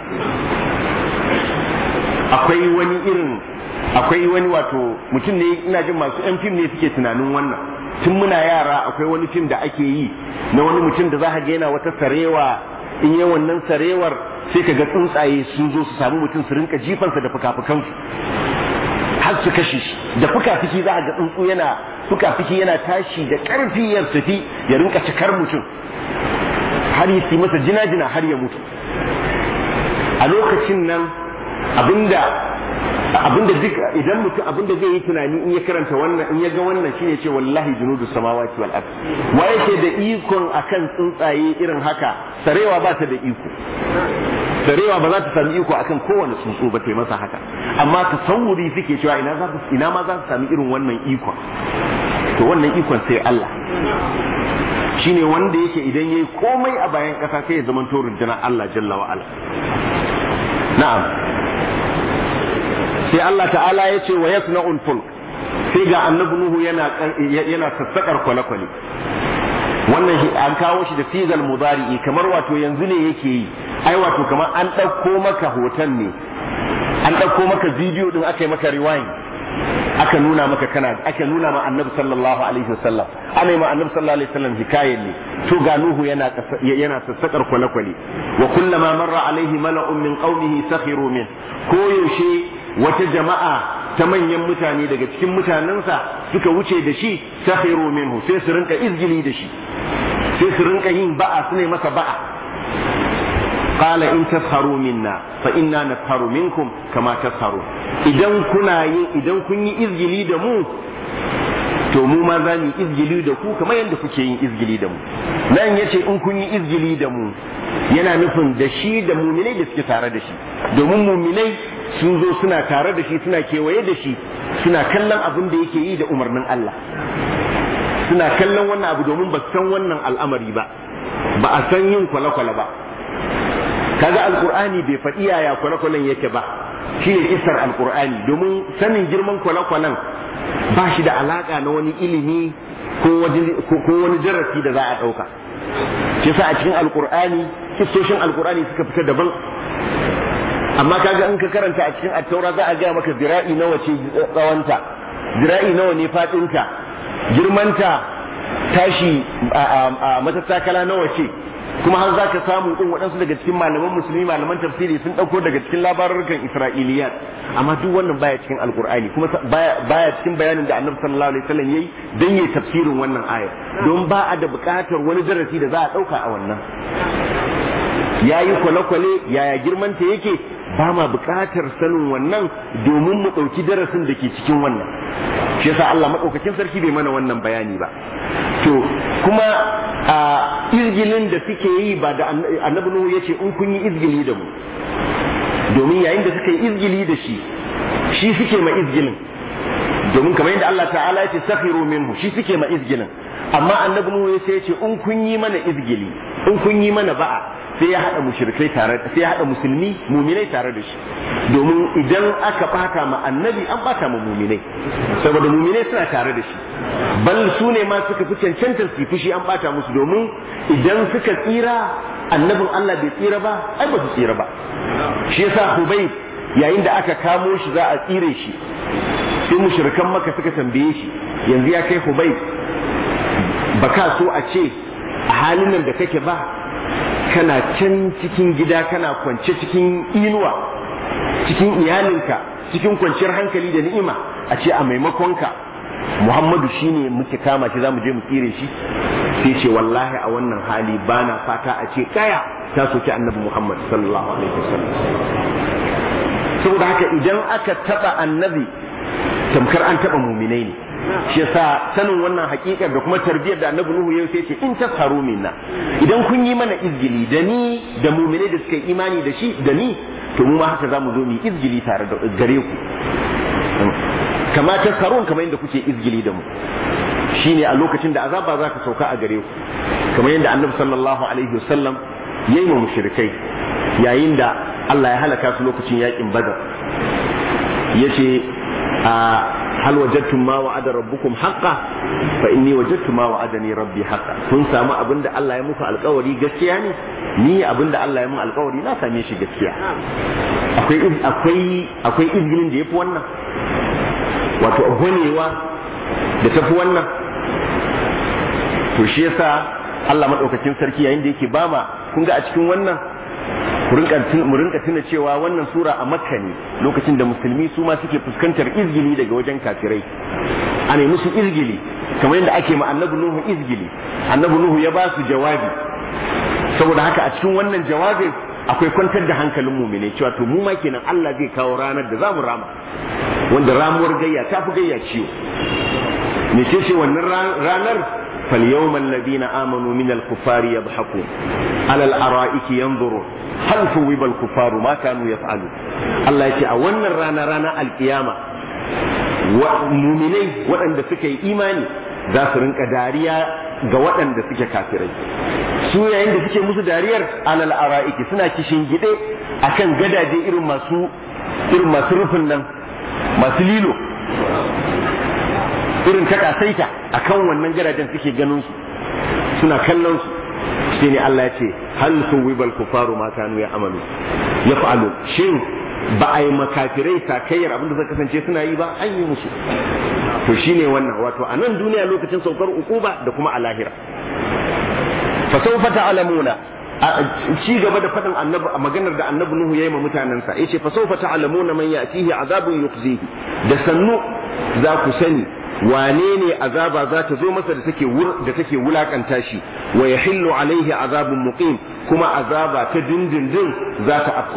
Speaker 1: akwai wani irin akwai wani wato mutum ne ina jin masu yan fim ne suke tunanin wannan tun muna yara akwai wani fim da ake yi na wani mutum da za ka ga yana wata sarewa in yi wannan sarewar sai ka ga tsuntsaye sun zo su samu mutum su rinka jifansa da fuka-fukansu har su kashe shi da fuka-fiki za a ga tsuntsu yana fuka-fiki yana tashi da ƙarfi ya tafi ya rinka cikar mutum har ya yi masa jina-jina har ya mutu a lokacin nan abinda abinda duk idan mutum abinda zai yi tunani in ya karanta wannan in ya ga wannan shine ce wallahi junudu samawati wal ard wa yake da ikon akan tsuntsaye irin haka sarewa ba ta da iko sarewa ba za ta sami iko akan kowane tsuntsu ba ta masa haka amma tasawuri suke cewa ina za ina ma za su sami irin wannan ikon to wannan ikon sai Allah shine wanda yake idan yayi komai a bayan kasa sai ya zama to rundunar Allah jalla wa ala na'am sai Allah ta'ala ya ce wa yasna'ul fulk sai ga annabi nuhu yana yana sassakar kwale-kwale wannan an kawo shi da sigal mudari'i kamar wato yanzu ne yake yi ai wato kamar an ɗauko maka hoton ne an ɗauko maka bidiyo din aka yi maka rewind aka nuna maka kana aka nuna ma annabi sallallahu alaihi wasallam ana yi ma annabi sallallahu alaihi wasallam hikayen ne to ga nuhu yana yana sassakar kwale-kwale wa kullama marra alaihi mala'un min qaumihi sakhiru min ko yaushe wata jama'a ta manyan mutane daga cikin mutanensa suka wuce da shi sakhiru minhu sai su rinka izgili da shi sai su rinka yin ba'a su ne masa ba'a qala in tasharu minna fa inna nasharu minkum kama tasharu idan kuna yin idan kun yi izgili da mu to mu ma za mu yi izgili da ku kamar yadda kuke yin izgili da mu nan yace in kun yi izgili da mu yana nufin da shi da muminai da suke tare da shi domin muminai sun zo suna tare da shi suna kewaye da shi suna kallon abin da yake yi da umarnin Allah suna kallon wannan abu domin ba san wannan al'amari ba ba a san yin kwale-kwale ba kaga alkur'ani bai faɗi yaya kwale-kwalen yake ba shine isar alkur'ani domin sanin girman kwale-kwalen ba shi da alaka na wani ilimi ko wani darasi da za a ɗauka shi sa a cikin alkur'ani kistoshin alkur'ani suka fita daban amma kaga in ka karanta a cikin attaura za a gaya maka zira'i nawa ce tsawonta zira'i nawa ne faɗinta girmanta tashi a matattakala nawa ce kuma har za ka samu ɗin waɗansu daga cikin malaman musulmi malaman tafsiri sun ɗauko daga cikin labarurkan isra'iliyat amma duk wannan baya cikin alkur'ani kuma baya cikin bayanin da annabi sallallahu alaihi wasallam yayi dan yayi tafsirin wannan aya don ba a da buƙatar wani darasi da za a ɗauka a wannan yayi kwale-kwale yaya girmanta yake ba ma buƙatar sanin wannan domin mu ɗauki darasin da ke cikin wannan shi yasa Allah maɗaukakin sarki bai mana wannan bayani ba to kuma a izgilin da suke yi ba da annabi Nuhu ya ce in kun yi izgili da mu domin yayin da suka yi izgili da shi shi suke ma izgilin domin kamar yadda Allah ta'ala ya ce sakhiru minhu shi suke ma izgilin amma annabi Nuhu ya ce in kun yi mana izgili in kun yi mana ba'a sai ya haɗa mushrikai tare sai ya haɗa musulmi muminai tare da shi domin idan aka bata ma annabi an bata ma muminai saboda muminai suna tare da shi bal su ne ma suka fi cancantar su fushi an bata musu domin idan suka tsira annabin Allah bai tsira ba ai ba su tsira ba shi yasa Hubay yayin da aka kamo shi za a tsire shi sai mushrikan maka suka tambaye shi yanzu ya kai Hubay baka so a ce a halin nan da kake ba kana can cikin gida kana kwance cikin inuwa cikin iyalinka cikin kwanciyar hankali da ni'ima a ce a maimakonka Muhammadu shine muke kama shi zamu je mu tsire shi sai ce wallahi a wannan hali bana fata a ce kaya ta soki annabi Muhammad sallallahu alaihi wasallam saboda haka idan aka taba annabi tamkar an taba muminai ne shi yasa sanin wannan hakikar da kuma tarbiyyar da annabi Nuhu yau sai ce in tasharu minna idan kun yi mana izgili da ni da mu'mine da suka yi imani da shi da ni to mu ma haka zamu zo mu izgili tare da gare ku kama tasharun kamar yadda kuke izgili da mu shine a lokacin da azaba za ka sauka a gare ku kamar yadda annabi sallallahu alaihi wasallam yayi ma mushrikai yayin da Allah ya halaka su lokacin yakin badar yace a hal wajadtum ma wa'ada rabbukum haqqan fa inni wajadtu ma wa'adani rabbi haqqan kun samu abinda Allah ya muku alƙawari gaskiya ne ni abinda Allah ya mun alƙawari na same shi gaskiya akwai akwai akwai izgilin da yafi wannan wato gwanewa da tafi wannan to shi yasa Allah madaukakin sarki yayin da yake bama kun ga a cikin wannan mu rinka tuna cewa wannan sura a makka ne lokacin da musulmi su ma suke fuskantar izgili daga wajen kafirai a ne musu izgili kamar yadda ake ma annabi nuhu izgili annabi nuhu ya ba su jawabi saboda haka a cikin wannan jawabin akwai kwantar da hankalin mumine cewa to mu ma kenan Allah zai kawo ranar da zamu rama wanda ramuwar gayya ta fi gayya ciwo me ce ce wannan ranar فاليوم الذين آمنوا من الكفار يضحكون على الأرائك ينظرون هل ثوب الكفار ما كانوا يفعلون الله يتي أولنا رانا رانا القيامة ومؤمنين وأن سكي إيماني za su rinka dariya ga waɗanda suke kafirai su yayin da suke musu dariyar alal ara'iki suna kishin gide akan gadaje irin masu irin masu rufin nan masu lilo irin ta kasaita akan wannan gadajen suke ganin su suna kallon su shi ne Allah ya ce hal suwibal kufaru ma kanu ya amalu ya fa'alu shin ba a yi makafirai sakayyar abin da zai kasance suna yi ba an yi musu to shine wannan wato a nan duniya lokacin saukar ukuba da kuma a lahira fa sawfa ta'lamuna ci gaba da faɗin annabi a maganar da annabi Nuhu yayi ma mutanensa yace fa sawfa ta'lamuna man ya'tihi azabun yukhzihi da sannu za ku sani wane ne azaba za ta zo masa da take da take wulakanta shi wa yahillu alaihi azabun muqim kuma azaba ta dindindin za ta afku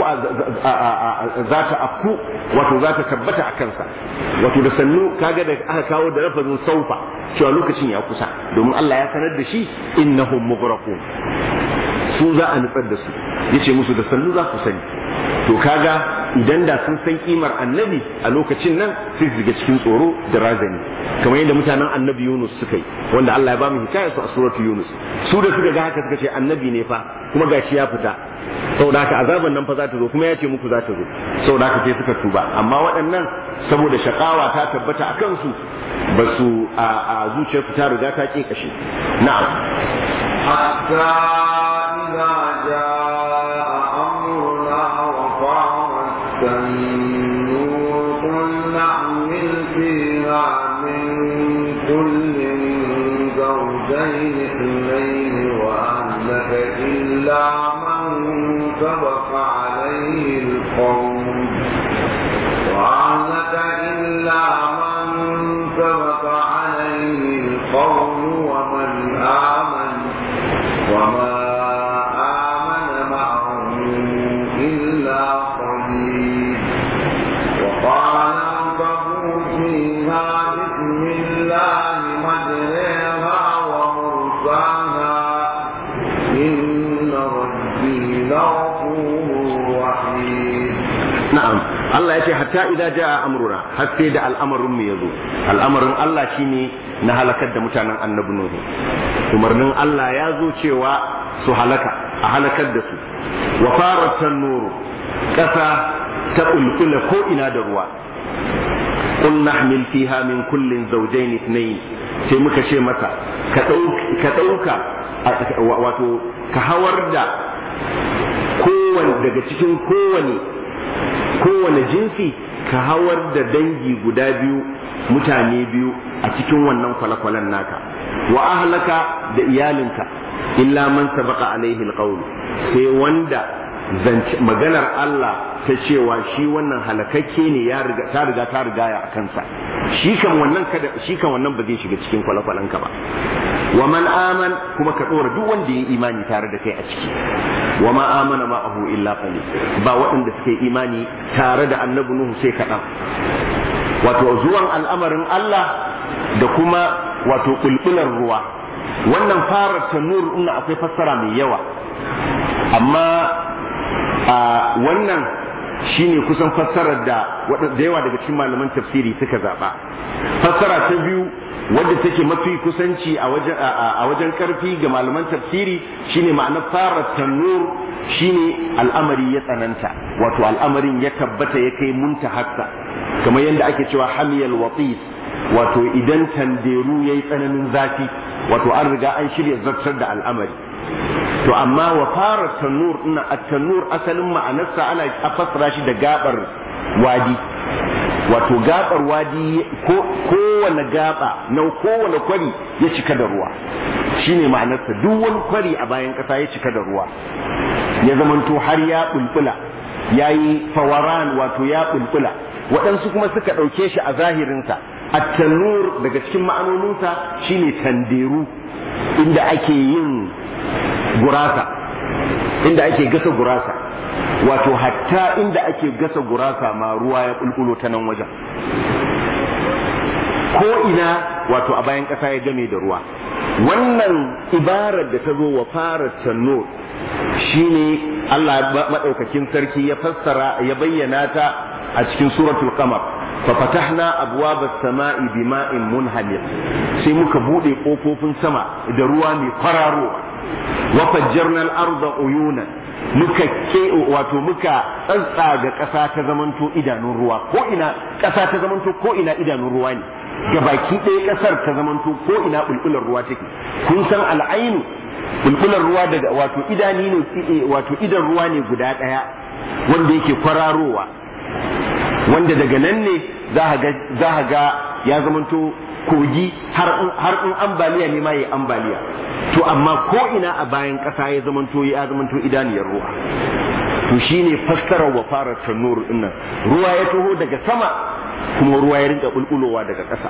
Speaker 1: za ta afku wato za ta tabbata a kansa wato da sannu kaga da aka kawo da lafazin saufa cewa lokacin ya kusa domin Allah ya sanar da shi innahum mughraqun su za a nutsar da su yace musu da sannu za ku sani to kaga idan da sun san kimar annabi a lokacin nan sai su cikin tsoro da razani kamar yadda mutanen annabi Yunus suka yi wanda Allah ya ba mu hikaya su a suratu Yunus su da suka ga haka suka ce annabi ne fa kuma gashi ya fita saboda haka azaban nan fa za ta zo kuma ya ce muku za ta zo saboda haka sai suka tuba amma waɗannan saboda shakawa ta tabbata a kansu ba su a zuciyarsu ta riga ta ke kashe na'am
Speaker 2: حتى إذا جاء أمرنا وفارت النور قل نحمل فيها من كل زوجين اثنين وأهلك إلا من سبق عليه القول وأهلك إلا من سبق عليه القول ومن آمن وما آمن معه إلا قليل وقال اركبوا فيها بسم الله مجريها ومرساها إن ربي لغفور رحيم
Speaker 1: na'am Allah ya ce hatta idza jaa amruna har sai da al'amarin mu yazo al'amarin Allah shine na halakar da mutanen annabi Nuhu umarnin Allah ya zo cewa su halaka a halakar da su wa faratan nuru kasa ta bulbula ko ina da ruwa qul nahmil fiha min kullin zawjayn ithnayn sai muka ce masa ka dauka wato ka hawar da kowane daga cikin kowane kowane jinsi ka hawar da dangi guda biyu mutane biyu a cikin wannan kwale-kwalen naka wa ahlaka da iyalinka illa man sabaqa alaihi alqawl sai wanda maganar Allah ta cewa shi wannan halakakke ne ya riga ta riga ta riga ya kansa shi kan wannan kada shi kan wannan ba zai shiga cikin kwale-kwalen ka ba wa man aman kuma ka dora duk wanda ya imani tare da kai a ciki wa ma amana ma'ahu illa qalil ba waɗanda suke imani tare da annabi nuhu sai kaɗan wato zuwan al'amarin Allah da kuma wato kulkular ruwa wannan fara tanur ina akwai fassara mai yawa amma a wannan shine kusan fassarar da da yawa daga cikin malaman tafsiri suka zaba fassara ta biyu wadda take mafi kusanci a wajen a wajen karfi ga malaman tafsiri shine ma'anar fara tanur shine al'amari ya tsananta wato al'amarin ya tabbata ya kai muntahakka kamar yadda ake cewa hamiyal watis wato idan tanderu yayi tsananin zafi wato an riga an shirya zartar da al'amari to amma wa fara tanur ina at-tanur asalin ma'anarsa ana fassara shi da gabar wadi wato gabar wadi ko kowane gaba na kowane kwari ya cika da ruwa shine ma'anarsa duk wani kwari a bayan kasa ya cika da ruwa ya zamanto har ya bulbula ya yi fawaran wato ya bulbula waɗansu kuma suka ɗauke shi a zahirinsa at-tanur daga cikin ma'anoninsa shine tanderu inda ake yin gurasa inda ake gasa gurasa wato hatta inda ake gasa gurasa ma ruwa ya bulbulo ta nan wajen ko ina wato a bayan ƙasa ya game da ruwa wannan ibarar da ta zo wa fara tanur shine Allah maɗaukakin sarki ya fassara ya bayyana ta a cikin suratul qamar fa fatahna abwaba samai bima'in munhamir sai muka bude kofofin sama da ruwa mai kwararo wa fajjarna al-arda uyuna muka ke wato muka tsantsaga ƙasa ta zamanto idanun ruwa ko ina ƙasa ta zamanto ko ina idanun ruwa ne gabaki ɗaya ƙasar ta zamanto ko ina bulbular ruwa take kun san al'ainu bulbular ruwa daga wato idani ne wato idan ruwa ne guda ɗaya wanda yake kwararowa wanda daga nan ne za a ga ya zamanto kogi har in ambaliya ne ma ya ambaliya to amma ko ina a bayan ƙasa ya zamanto ya zamanto idaniyar ruwa to shine fassarar wa fara tanur dinnan ruwa ya taho daga sama kuma ruwa ya rinka bulbulowa daga ƙasa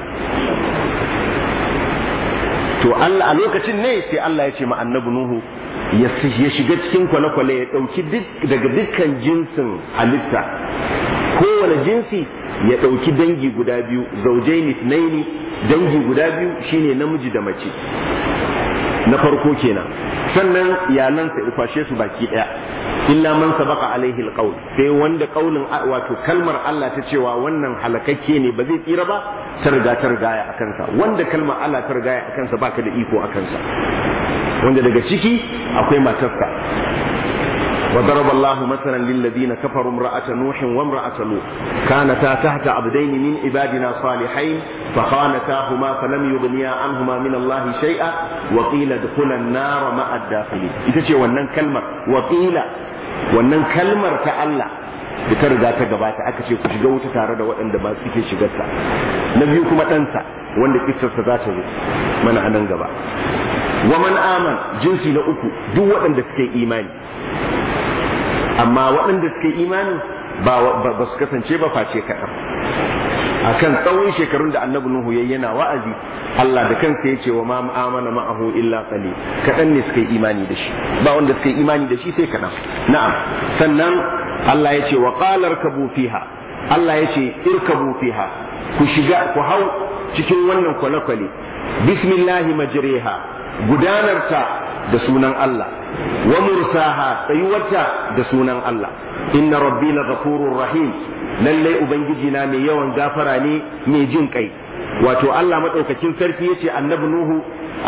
Speaker 1: to Allah a lokacin ne sai Allah ya ce ma annabi Nuhu ya shiga cikin kwale-kwale ya ɗauki daga dukkan jinsin halitta kowane jinsi ya ɗauki dangi guda biyu zaujaini naini dangi guda biyu shine namiji da mace na farko kenan sannan iyalansa ya kwashe su baki ɗaya illa man sabaqa alaihi alqaul sai wanda kaulin wato kalmar Allah ta cewa wannan halakakke ne ba zai tsira ba ta riga ta rigaya a kansa wanda kalmar Allah ta rigaya a kansa baka da iko a kansa wanda daga ciki akwai matarsa وضرب الله مثلا للذين كفروا امرأة نوح وامرأة لوط كانتا تحت عبدين من عبادنا صالحين فخانتاهما فلم يغنيا عنهما من الله شيئا وقيل ادخلا النار مع الداخلين ita ce wannan kalmar وقيل wannan kalmar ta Allah da ta riga ta gabata aka ce ku shiga wuta tare da waɗanda ba suke shigarta na biyu kuma ɗansa wanda kissarsa za ta zo mana a nan gaba wa man aman jinsi na uku duk waɗanda suke imani amma waɗanda suke imani ba su kasance ba face kaɗan akan tsawon shekarun da annabi nuhu yayi yana wa'azi Allah da kansa ya ce wa ma amana ma'ahu illa qali kaɗan ne suka yi imani da shi ba wanda suka yi imani da shi sai kaɗan na'am sannan Allah ya ce wa qala irkabu fiha Allah ya ce irkabu fiha ku shiga ku hau cikin wannan kwale-kwale bismillahi majriha gudanarta da sunan Allah wa mursaha tsayuwarta da sunan Allah inna rabbi la ghafurur rahim lalle ubangiji na mai yawan gafara ne mai jin kai wato Allah madaukakin sarki yace annabi nuhu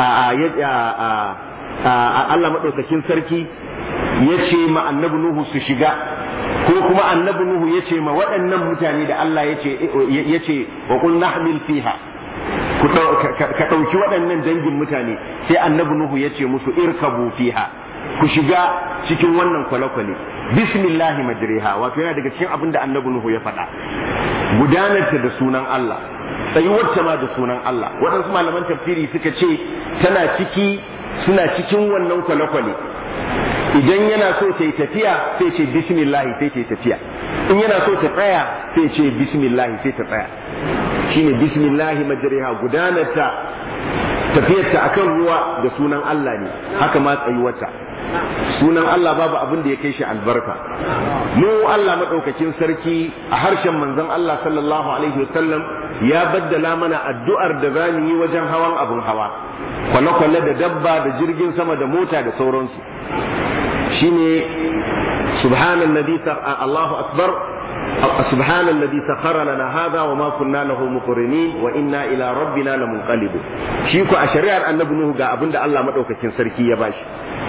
Speaker 1: Allah madaukakin sarki yace ma annabi nuhu su shiga ko kuma annabi nuhu yace ma waɗannan mutane da Allah yace yace wa qul nahmil fiha ka ɗauki waɗannan dangin mutane sai annabi nuhu yace musu irkabu fiha ku shiga cikin wannan kwale-kwale bismillahi majriha wato yana daga cikin abin da annabi nuhu ya faɗa gudanarta da sunan Allah tsayuwarta ma da sunan Allah waɗansu malaman tafsiri suka ce tana ciki suna cikin wannan kwale-kwale idan yana so ta yi tafiya sai ce bismillahi sai ta yi tafiya in yana so ta tsaya sai ce bismillahi sai ta tsaya shine bismillahi majriha gudanarta tafiyarta akan ruwa da sunan Allah ne haka ma tsayuwarta sunan Allah babu abin da ya kai shi albarka mu Allah madaukakin sarki a harshen manzon Allah sallallahu alaihi wasallam ya baddala mana addu'ar da za mu yi wajen hawan abin hawa kwale-kwale da dabba da jirgin sama da mota da sauransu shine subhanan nabi Allahu akbar سبحان الذي سخر لنا هذا وما كنا له مقرنين وإنا إلى ربنا لمنقلبون شيكو أشريع النبي نوح ga abin da Allah madaukakin sarki ya bashi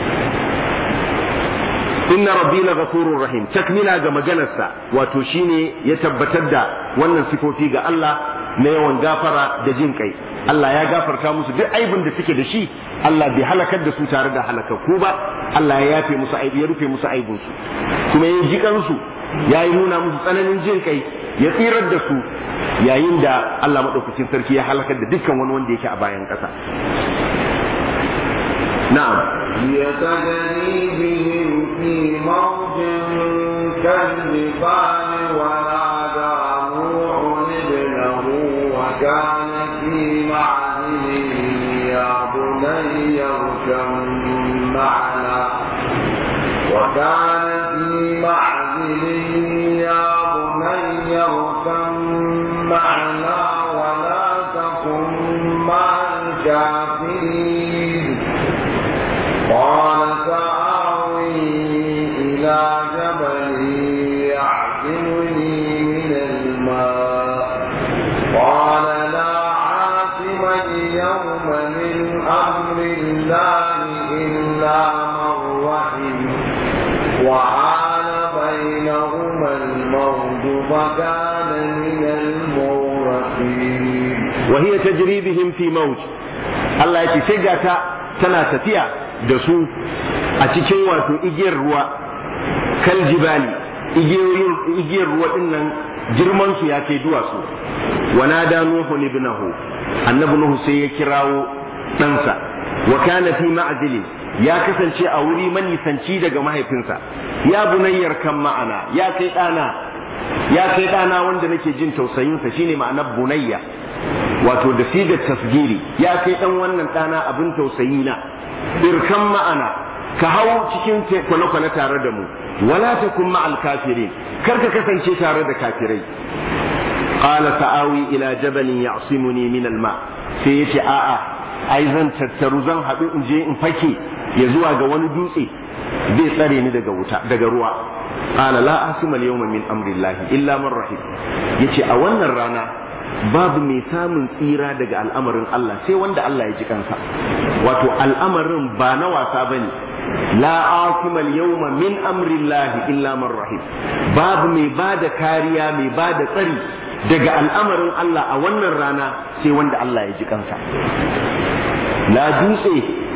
Speaker 1: inna rabbi la ghafurur rahim takmila ga maganarsa wato shine ya tabbatar da wannan sifofi ga Allah na yawan gafara da jin kai Allah ya gafarta musu duk aibin da suke da shi Allah bai halakar da su tare da halakakku ba Allah ya yafe musu aibi ya rufe musu aibin su kuma ya ji kansu ya yi nuna musu tsananin jin kai ya tsirar da su yayin da Allah madaukakin sarki ya halakar da dukkan wani wanda yake a bayan ƙasa na'am
Speaker 2: يتجري بهم في موج كالجبال ونادى نوح ابنه وكان في معزل يا بني اركب معنا وكان في معزل فكان من المغرقين
Speaker 1: وهي تجري بهم في موج Allah ya ce sai ga ta tana tafiya da su a cikin wato igiyar ruwa kal jibali igiyar ruwa din nan girman su ya kai duwatsu wa nada nuhu ibnahu annabi nuhu sai ya kirawo ɗansa wa kana fi ma'zili ya kasance a wuri manisanci daga mahaifinsa ya bunayyar kan ma'ana ya kai ɗana ya kai ɗana wanda nake jin tausayinsa shine ma'anar bunayya wato da sigar tasgiri ya kai ɗan wannan ɗana abin tausayi na irkan ma'ana ka hau cikin kwane-kwane tare da mu wala ta kun ma'al kafirin kar ka kasance tare da kafirai qala sa'awi ila jabalin ya'simuni min al-ma sai yace a'a ai zan tattaru zan haɗu in je in fake ya zuwa ga wani dutse zai tsare ni daga wuta daga ruwa qala la asima al-yawma min amrillahi illa man rahim yace a wannan rana babu mai samun tsira daga al'amarin Allah sai wanda Allah ya ji kansa wato al'amarin ba na wasa bane la asima al-yawma min amrillahi illa man rahim babu mai bada kariya mai bada tsari daga al'amarin Allah a wannan rana sai wanda Allah ya ji kansa la dutse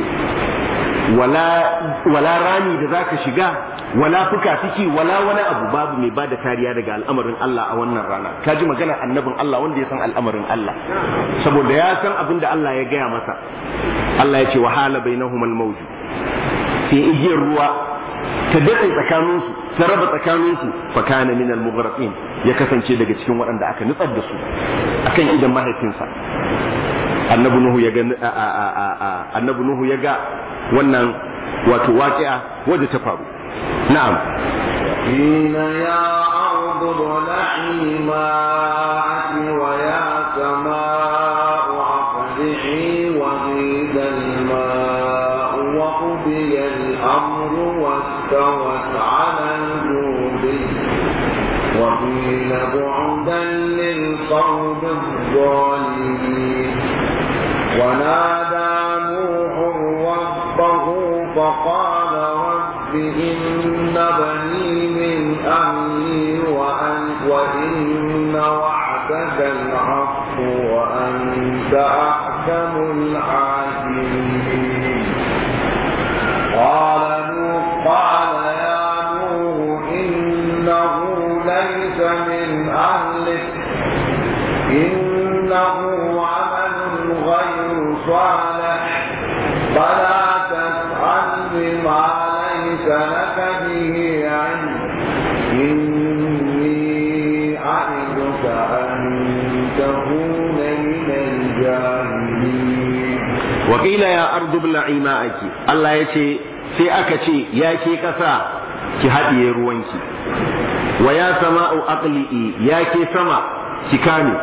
Speaker 1: wala wala rami da zaka shiga wala fuka-fiki wala wani abu babu mai bada kariya daga al'amarin Allah a wannan rana ka ji maganar annabin Allah wanda ya san al'amarin Allah saboda ya san abin da Allah ya gaya masa Allah ya ce wahala bainahum al-mawj sai igiyar ruwa ta daɗe tsakaninsu ta raba tsakaninsu fa kana min al-mughraqin ya kasance daga cikin waɗanda aka nutsar da su akan idan mahaifinsa annabi nuhu ya ga annabi nuhu ya ga wannan wato waƙi'a wadda ta faru na'am
Speaker 2: قيل يا أرض ابلعي ماءك ويا سماء أقلعي وغيد الماء وقضي الأمر واستوت على الجود وقيل بعدا للقوم الظالمين ونادى نوح ربه فقال رب إن بني من أهلي وأن وإن وعدك الحق وأنت أحكم الحاكمين قال نوح قال يا نوح إنه ليس من أهلك إنه عمل غير صالح فلا تسأل بما ليس لك به علم إني أعدك أن تكون من الجاهلين
Speaker 1: وقيل يا أرض ابلعي ماءك الله يتي sai aka ce ya ke ƙasa ki haɗiye ruwanki wa ya sama'u aqli'i ya ke sama ki kame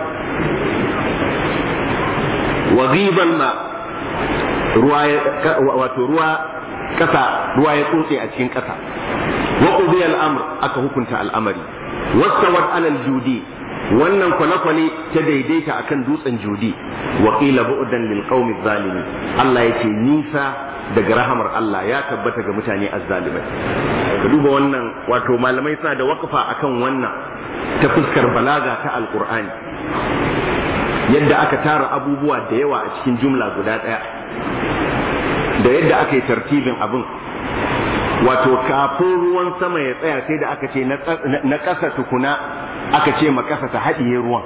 Speaker 1: wa ghibal ma ruwa wato ruwa ƙasa ruwa ya tsotse a cikin ƙasa wa qudiya al-amr aka hukunta al'amari wastawat alal judi wannan kwale-kwale ta daidaita akan dutsen judi wa qila bu'dan lil qaumi zalimin Allah yace nisa daga rahamar Allah ya tabbata ga mutane azzalimai ka duba wannan wato malamai suna da waqfa akan wannan ta fuskar balaga ta alqur'ani yadda aka tara abubuwa da yawa a cikin jumla guda ɗaya da yadda aka yi tartibin abin wato kafin ruwan sama ya tsaya sai da aka ce na ƙasa tukuna aka ce ma ƙasa ta haɗiye ruwan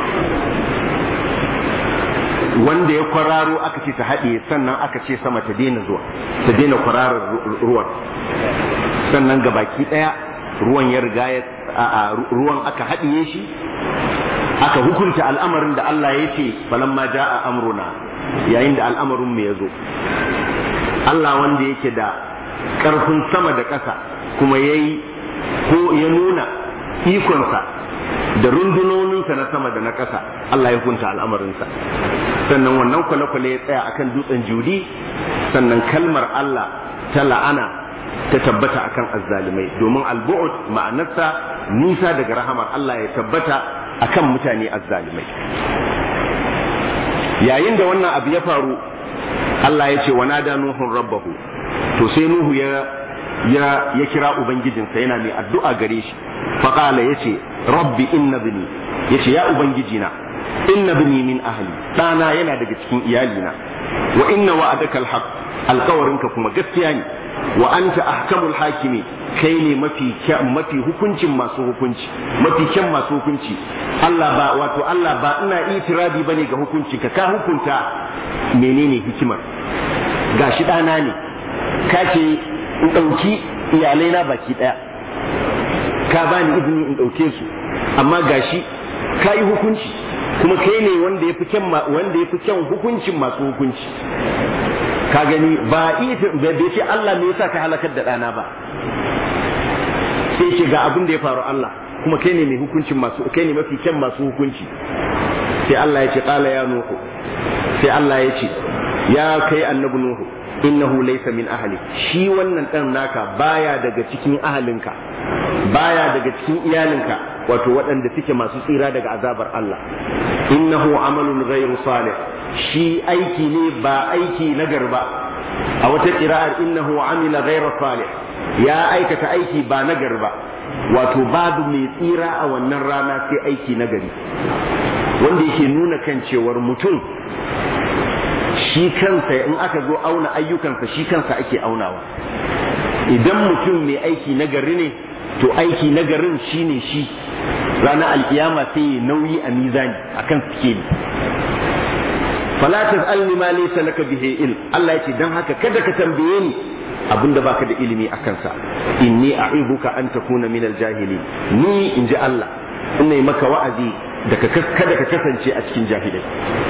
Speaker 1: wanda ya kwararo aka ce ta haɗiye sannan aka ce sama ta daina zuwa ta daina kwararar ruwan sannan gabaki ɗaya ruwan ya riga ya ruwan aka haɗiye shi aka hukunta al'amarin da Allah ya ce falamma ja'a amruna yayin da al'amarin mu ya zo Allah wanda yake da ƙarfin sama da ƙasa kuma ya yi ko ya nuna ikonsa da rundunoninsa na sama da na ƙasa Allah ya hukunta al'amarinsa sannan wannan kwale-kwale ya tsaya akan dutsen judi sannan kalmar Allah ta la'ana ta tabbata akan azzalimai domin albu'ud ma'anarsa nisa daga rahamar Allah ya tabbata akan mutane azzalimai yayin da wannan abu ya faru Allah ya ce wa nada nuhun rabbahu to sai nuhu ya ya ya kira ubangijinsa yana mai addu'a gare shi faqala yace rabbi inna bini yace ya ubangijina inna bini min ahli dana yana daga cikin iyalina wa inna wa'adaka alhaq alkawarinka kuma gaskiya ne wa anta ahkamul hakimi kai ne mafi mafi hukuncin masu hukunci mafi kyan masu hukunci Allah ba wato Allah ba ina itirabi bane ga hukunci ka ka hukunta menene hikimar gashi dana ne ka ce in ɗauki iyalai na baki ɗaya ka bani izini in ɗauke su amma gashi ka yi hukunci kuma kai ne wanda ya fi kyan wanda ya fi kyan hukuncin masu hukunci ka gani ba bai ce Allah me yasa ka halakar da ɗana ba sai ce ga abin da ya faru Allah kuma kai ne mai hukuncin masu kai ne mafi kyan masu hukunci sai Allah ya ce qala ya nuhu sai Allah ya ce ya kai annabi nuhu innahu laysa min ahli shi wannan dan naka baya daga cikin ahalinka baya daga cikin iyalinka wato waɗanda suke masu tsira daga azabar Allah innahu amalun ghairu salih shi aiki ne ba aiki na garba a wata ƙira'ar innahu amila ghairu salih ya aikata aiki ba na garba wato babu mai tsira a wannan rana sai aiki na gari wanda yake nuna kan cewar mutum shi kansa in aka zo auna ayyukansa shi kansa ake aunawa idan mutum mai aiki na gari ne to aiki na garin shine shi ranar alkiyama sai ya nauyi a mizani akan sikeli fala tas'alni ma laysa laka bihi ilm Allah yace dan haka kada ka tambaye ni abinda baka da ilimi akan sa inni a'ibuka an takuna min aljahili ni inji Allah ina yi maka wa'azi da kada ka kasance a cikin jahilai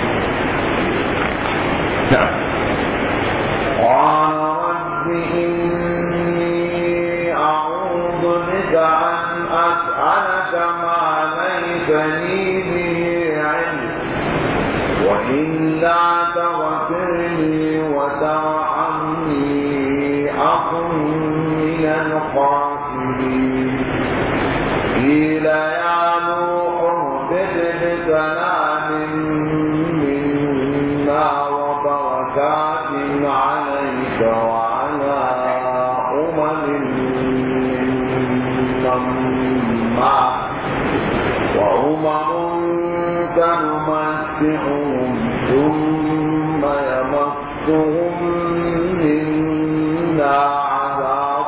Speaker 2: قال رب إني أعوذ بك أن أسألك ما ليس لي به علم وإلا تغفر لي وترحمني أكن من الخاسرين قيل يا نوح اهبط بسلام منا وبركات عليك وعلى أمم ممن معك وأمم سنمتعهم ثم يمسهم منا عذاب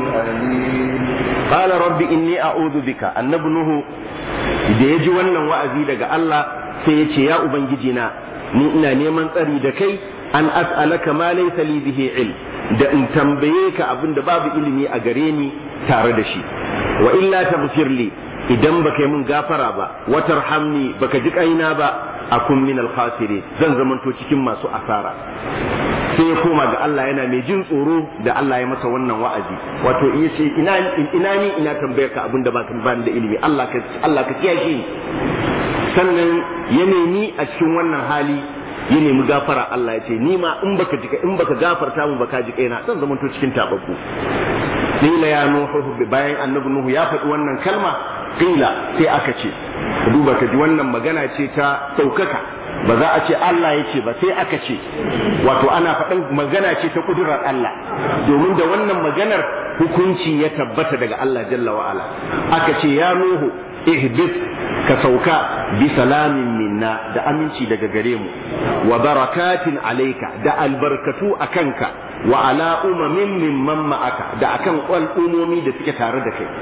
Speaker 2: أليم
Speaker 1: قال رب inni a'udhu bika annabi nuhu da ya ji wannan wa'azi daga Allah sai ya ce ya ubangiji na ni ina neman tsari da kai an as'alaka ma laysa li bihi ilm da in tambaye ka abin da babu ilimi a gare ni tare da shi wa illa taghfir li idan baka yi min gafara ba watarhamni baka ji kaina ba akun min al zan zamanto cikin masu asara sai ya koma ga Allah yana mai jin tsoro da Allah ya masa wannan wa'azi wato iya ce ina ina ni ina tambayar ka abinda ba ka bani da ilimi Allah ka Allah ka kiyaye ni sannan ya nemi a cikin wannan hali ya nemi gafara Allah ya ce ni ma in baka jika in baka gafarta mu baka ji kaina zan zamanto cikin tababbu qila ya nuhu bayan annabi nuhu ya faɗi wannan kalma qila sai aka ce duba ka ji wannan magana ce ta ɗaukaka ba za a ce Allah ya ce ba sai aka ce wato ana faɗin magana ce ta kudurar Allah domin da wannan maganar hukunci ya tabbata daga Allah jalla wa'ala aka ce ya nuhu ihbit ka sauka bi salamin minna da aminci daga gare mu wa barakatin alaika da albarkatu a kanka wa ala umamin mimman ma'aka da akan al'umomi da suke tare da kai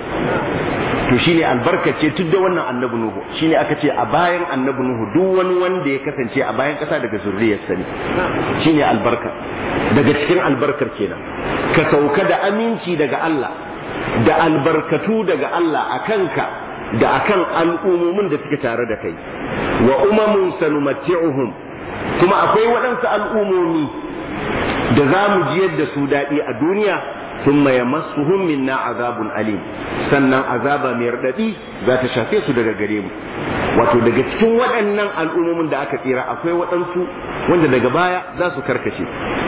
Speaker 1: to shine albarkace tun da wannan annabi nuhu shine aka ce a bayan annabi nuhu duk wani wanda ya kasance a bayan kasa daga zurriyarsa ne shine albarka daga cikin albarkar kenan ka sauka da aminci daga Allah da albarkatu daga Allah a kanka da akan al'ummomin da suke tare da kai wa umamun sanumatti'uhum kuma akwai waɗansu al'ummomi da za mu jiyar da su daɗi a duniya ثم يمسهم منا عذاب أليم sannan azaba mai raɗaɗi za ta shafe su daga gare mu wato daga cikin waɗannan al'ummomin da aka tsira akwai waɗansu wanda daga baya za su karkace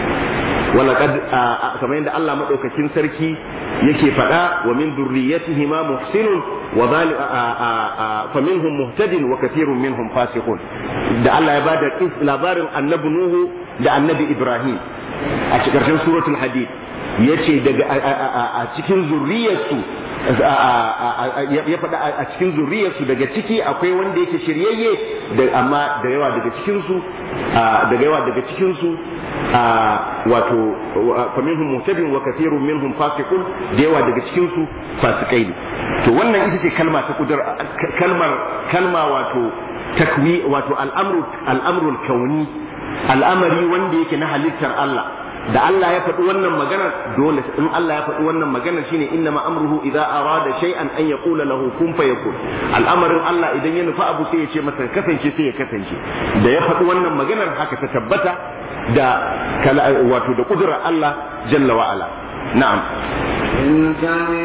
Speaker 1: walaqad kamar yadda Allah madaukakin sarki yake faɗa wa min durriyatihi ma muhsinun wa zalim fa minhum muhtadin wa kathirun minhum fasiqun da Allah ya bada labarin annabi Nuhu da annabi Ibrahim a cikin suratul hadid yace daga a cikin zurriyarsu ya faɗa a cikin zurriyarsu daga ciki akwai wanda yake shiryayye amma da yawa daga cikinsu daga yawa daga cikinsu wato faminhum muhtadin wa kathirun minhum fasiqun da yawa daga cikinsu fasikai ne to wannan ita ce kalma ta kudur kalmar kalma wato takwi wato al'amru al'amrul kauni al'amari wanda yake na halittar Allah da Allah ya faɗi wannan maganar dole in Allah ya faɗi wannan maganar shine inna ma amruhu idza arada shay'an an yaqula lahu kun fayakun al'amarin Allah idan ya nufa abu sai ya ce masa kasance sai ya kasance da ya faɗi wannan maganar haka ta tabbata da wato da kudurar Allah jalla wa ala na'am
Speaker 2: تلك من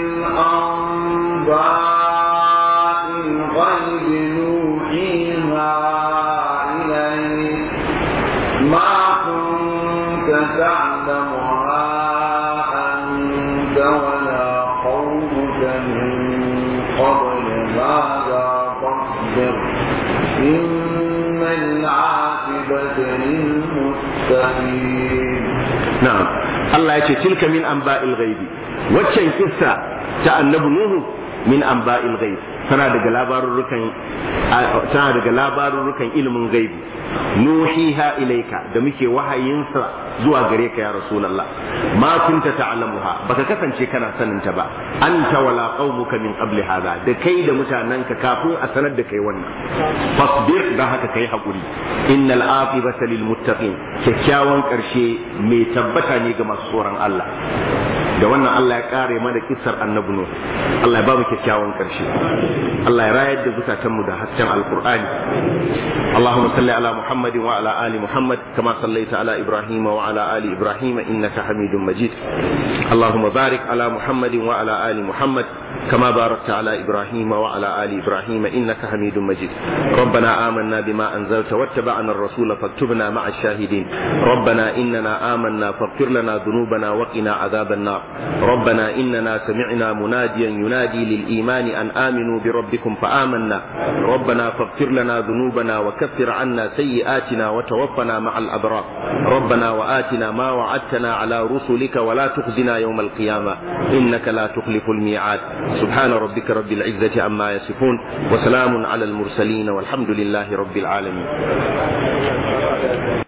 Speaker 2: أنباء الغيب نوحيها إليك ما كنت تعلمها أنت ولا قومك من قبل هذا فاصبر إن العاقبة للمتقين
Speaker 1: na'am Allah ya ce tilka min anba'il ghaibi waccan kissa ta annabi nuhu min anba'il ghaib tana daga labarurrukan tana daga labarurrukan ilimin gaibi nuhiha ilaika da muke wahayinsa zuwa gare ka ya rasulullah ma kunta ta'lamuha baka kasance kana sanin ta ba anta wala qaumuka min qabli hadha da kai da mutananka kafin a sanar da kai wannan fasbir da haka kai hakuri innal aqibata lil muttaqin kyakkyawan karshe mai tabbata ne ga masu tsoron Allah da wannan Allah ya kare mana kissar annabi Nuh Allah ya ba mu kyakkyawan karshe Allah ya rayar da zukatanmu da hasken alqur'ani Allahumma salli ala Muhammad wa ala ali Muhammad kama sallaita ala Ibrahim wa ala ali Ibrahim innaka Hamidum Majid Allahumma barik ala Muhammad wa ala ali Muhammad كما باركت على إبراهيم وعلى آل إبراهيم إنك حميد مجيد ربنا آمنا بما أنزلت واتبعنا الرسول فاكتبنا مع الشاهدين ربنا إننا آمنا فاغفر لنا ذنوبنا وقنا عذاب النار ربنا إننا سمعنا مناديا ينادي للإيمان أن آمنوا بربكم فآمنا ربنا فاغفر لنا ذنوبنا وكفر عنا سيئاتنا وتوفنا مع الأبرار ربنا وآتنا ما وعدتنا على رسلك ولا تخزنا يوم القيامة إنك لا تخلف الميعاد سبحان ربك رب العزة عما يصفون وسلام على المرسلين والحمد لله رب العالمين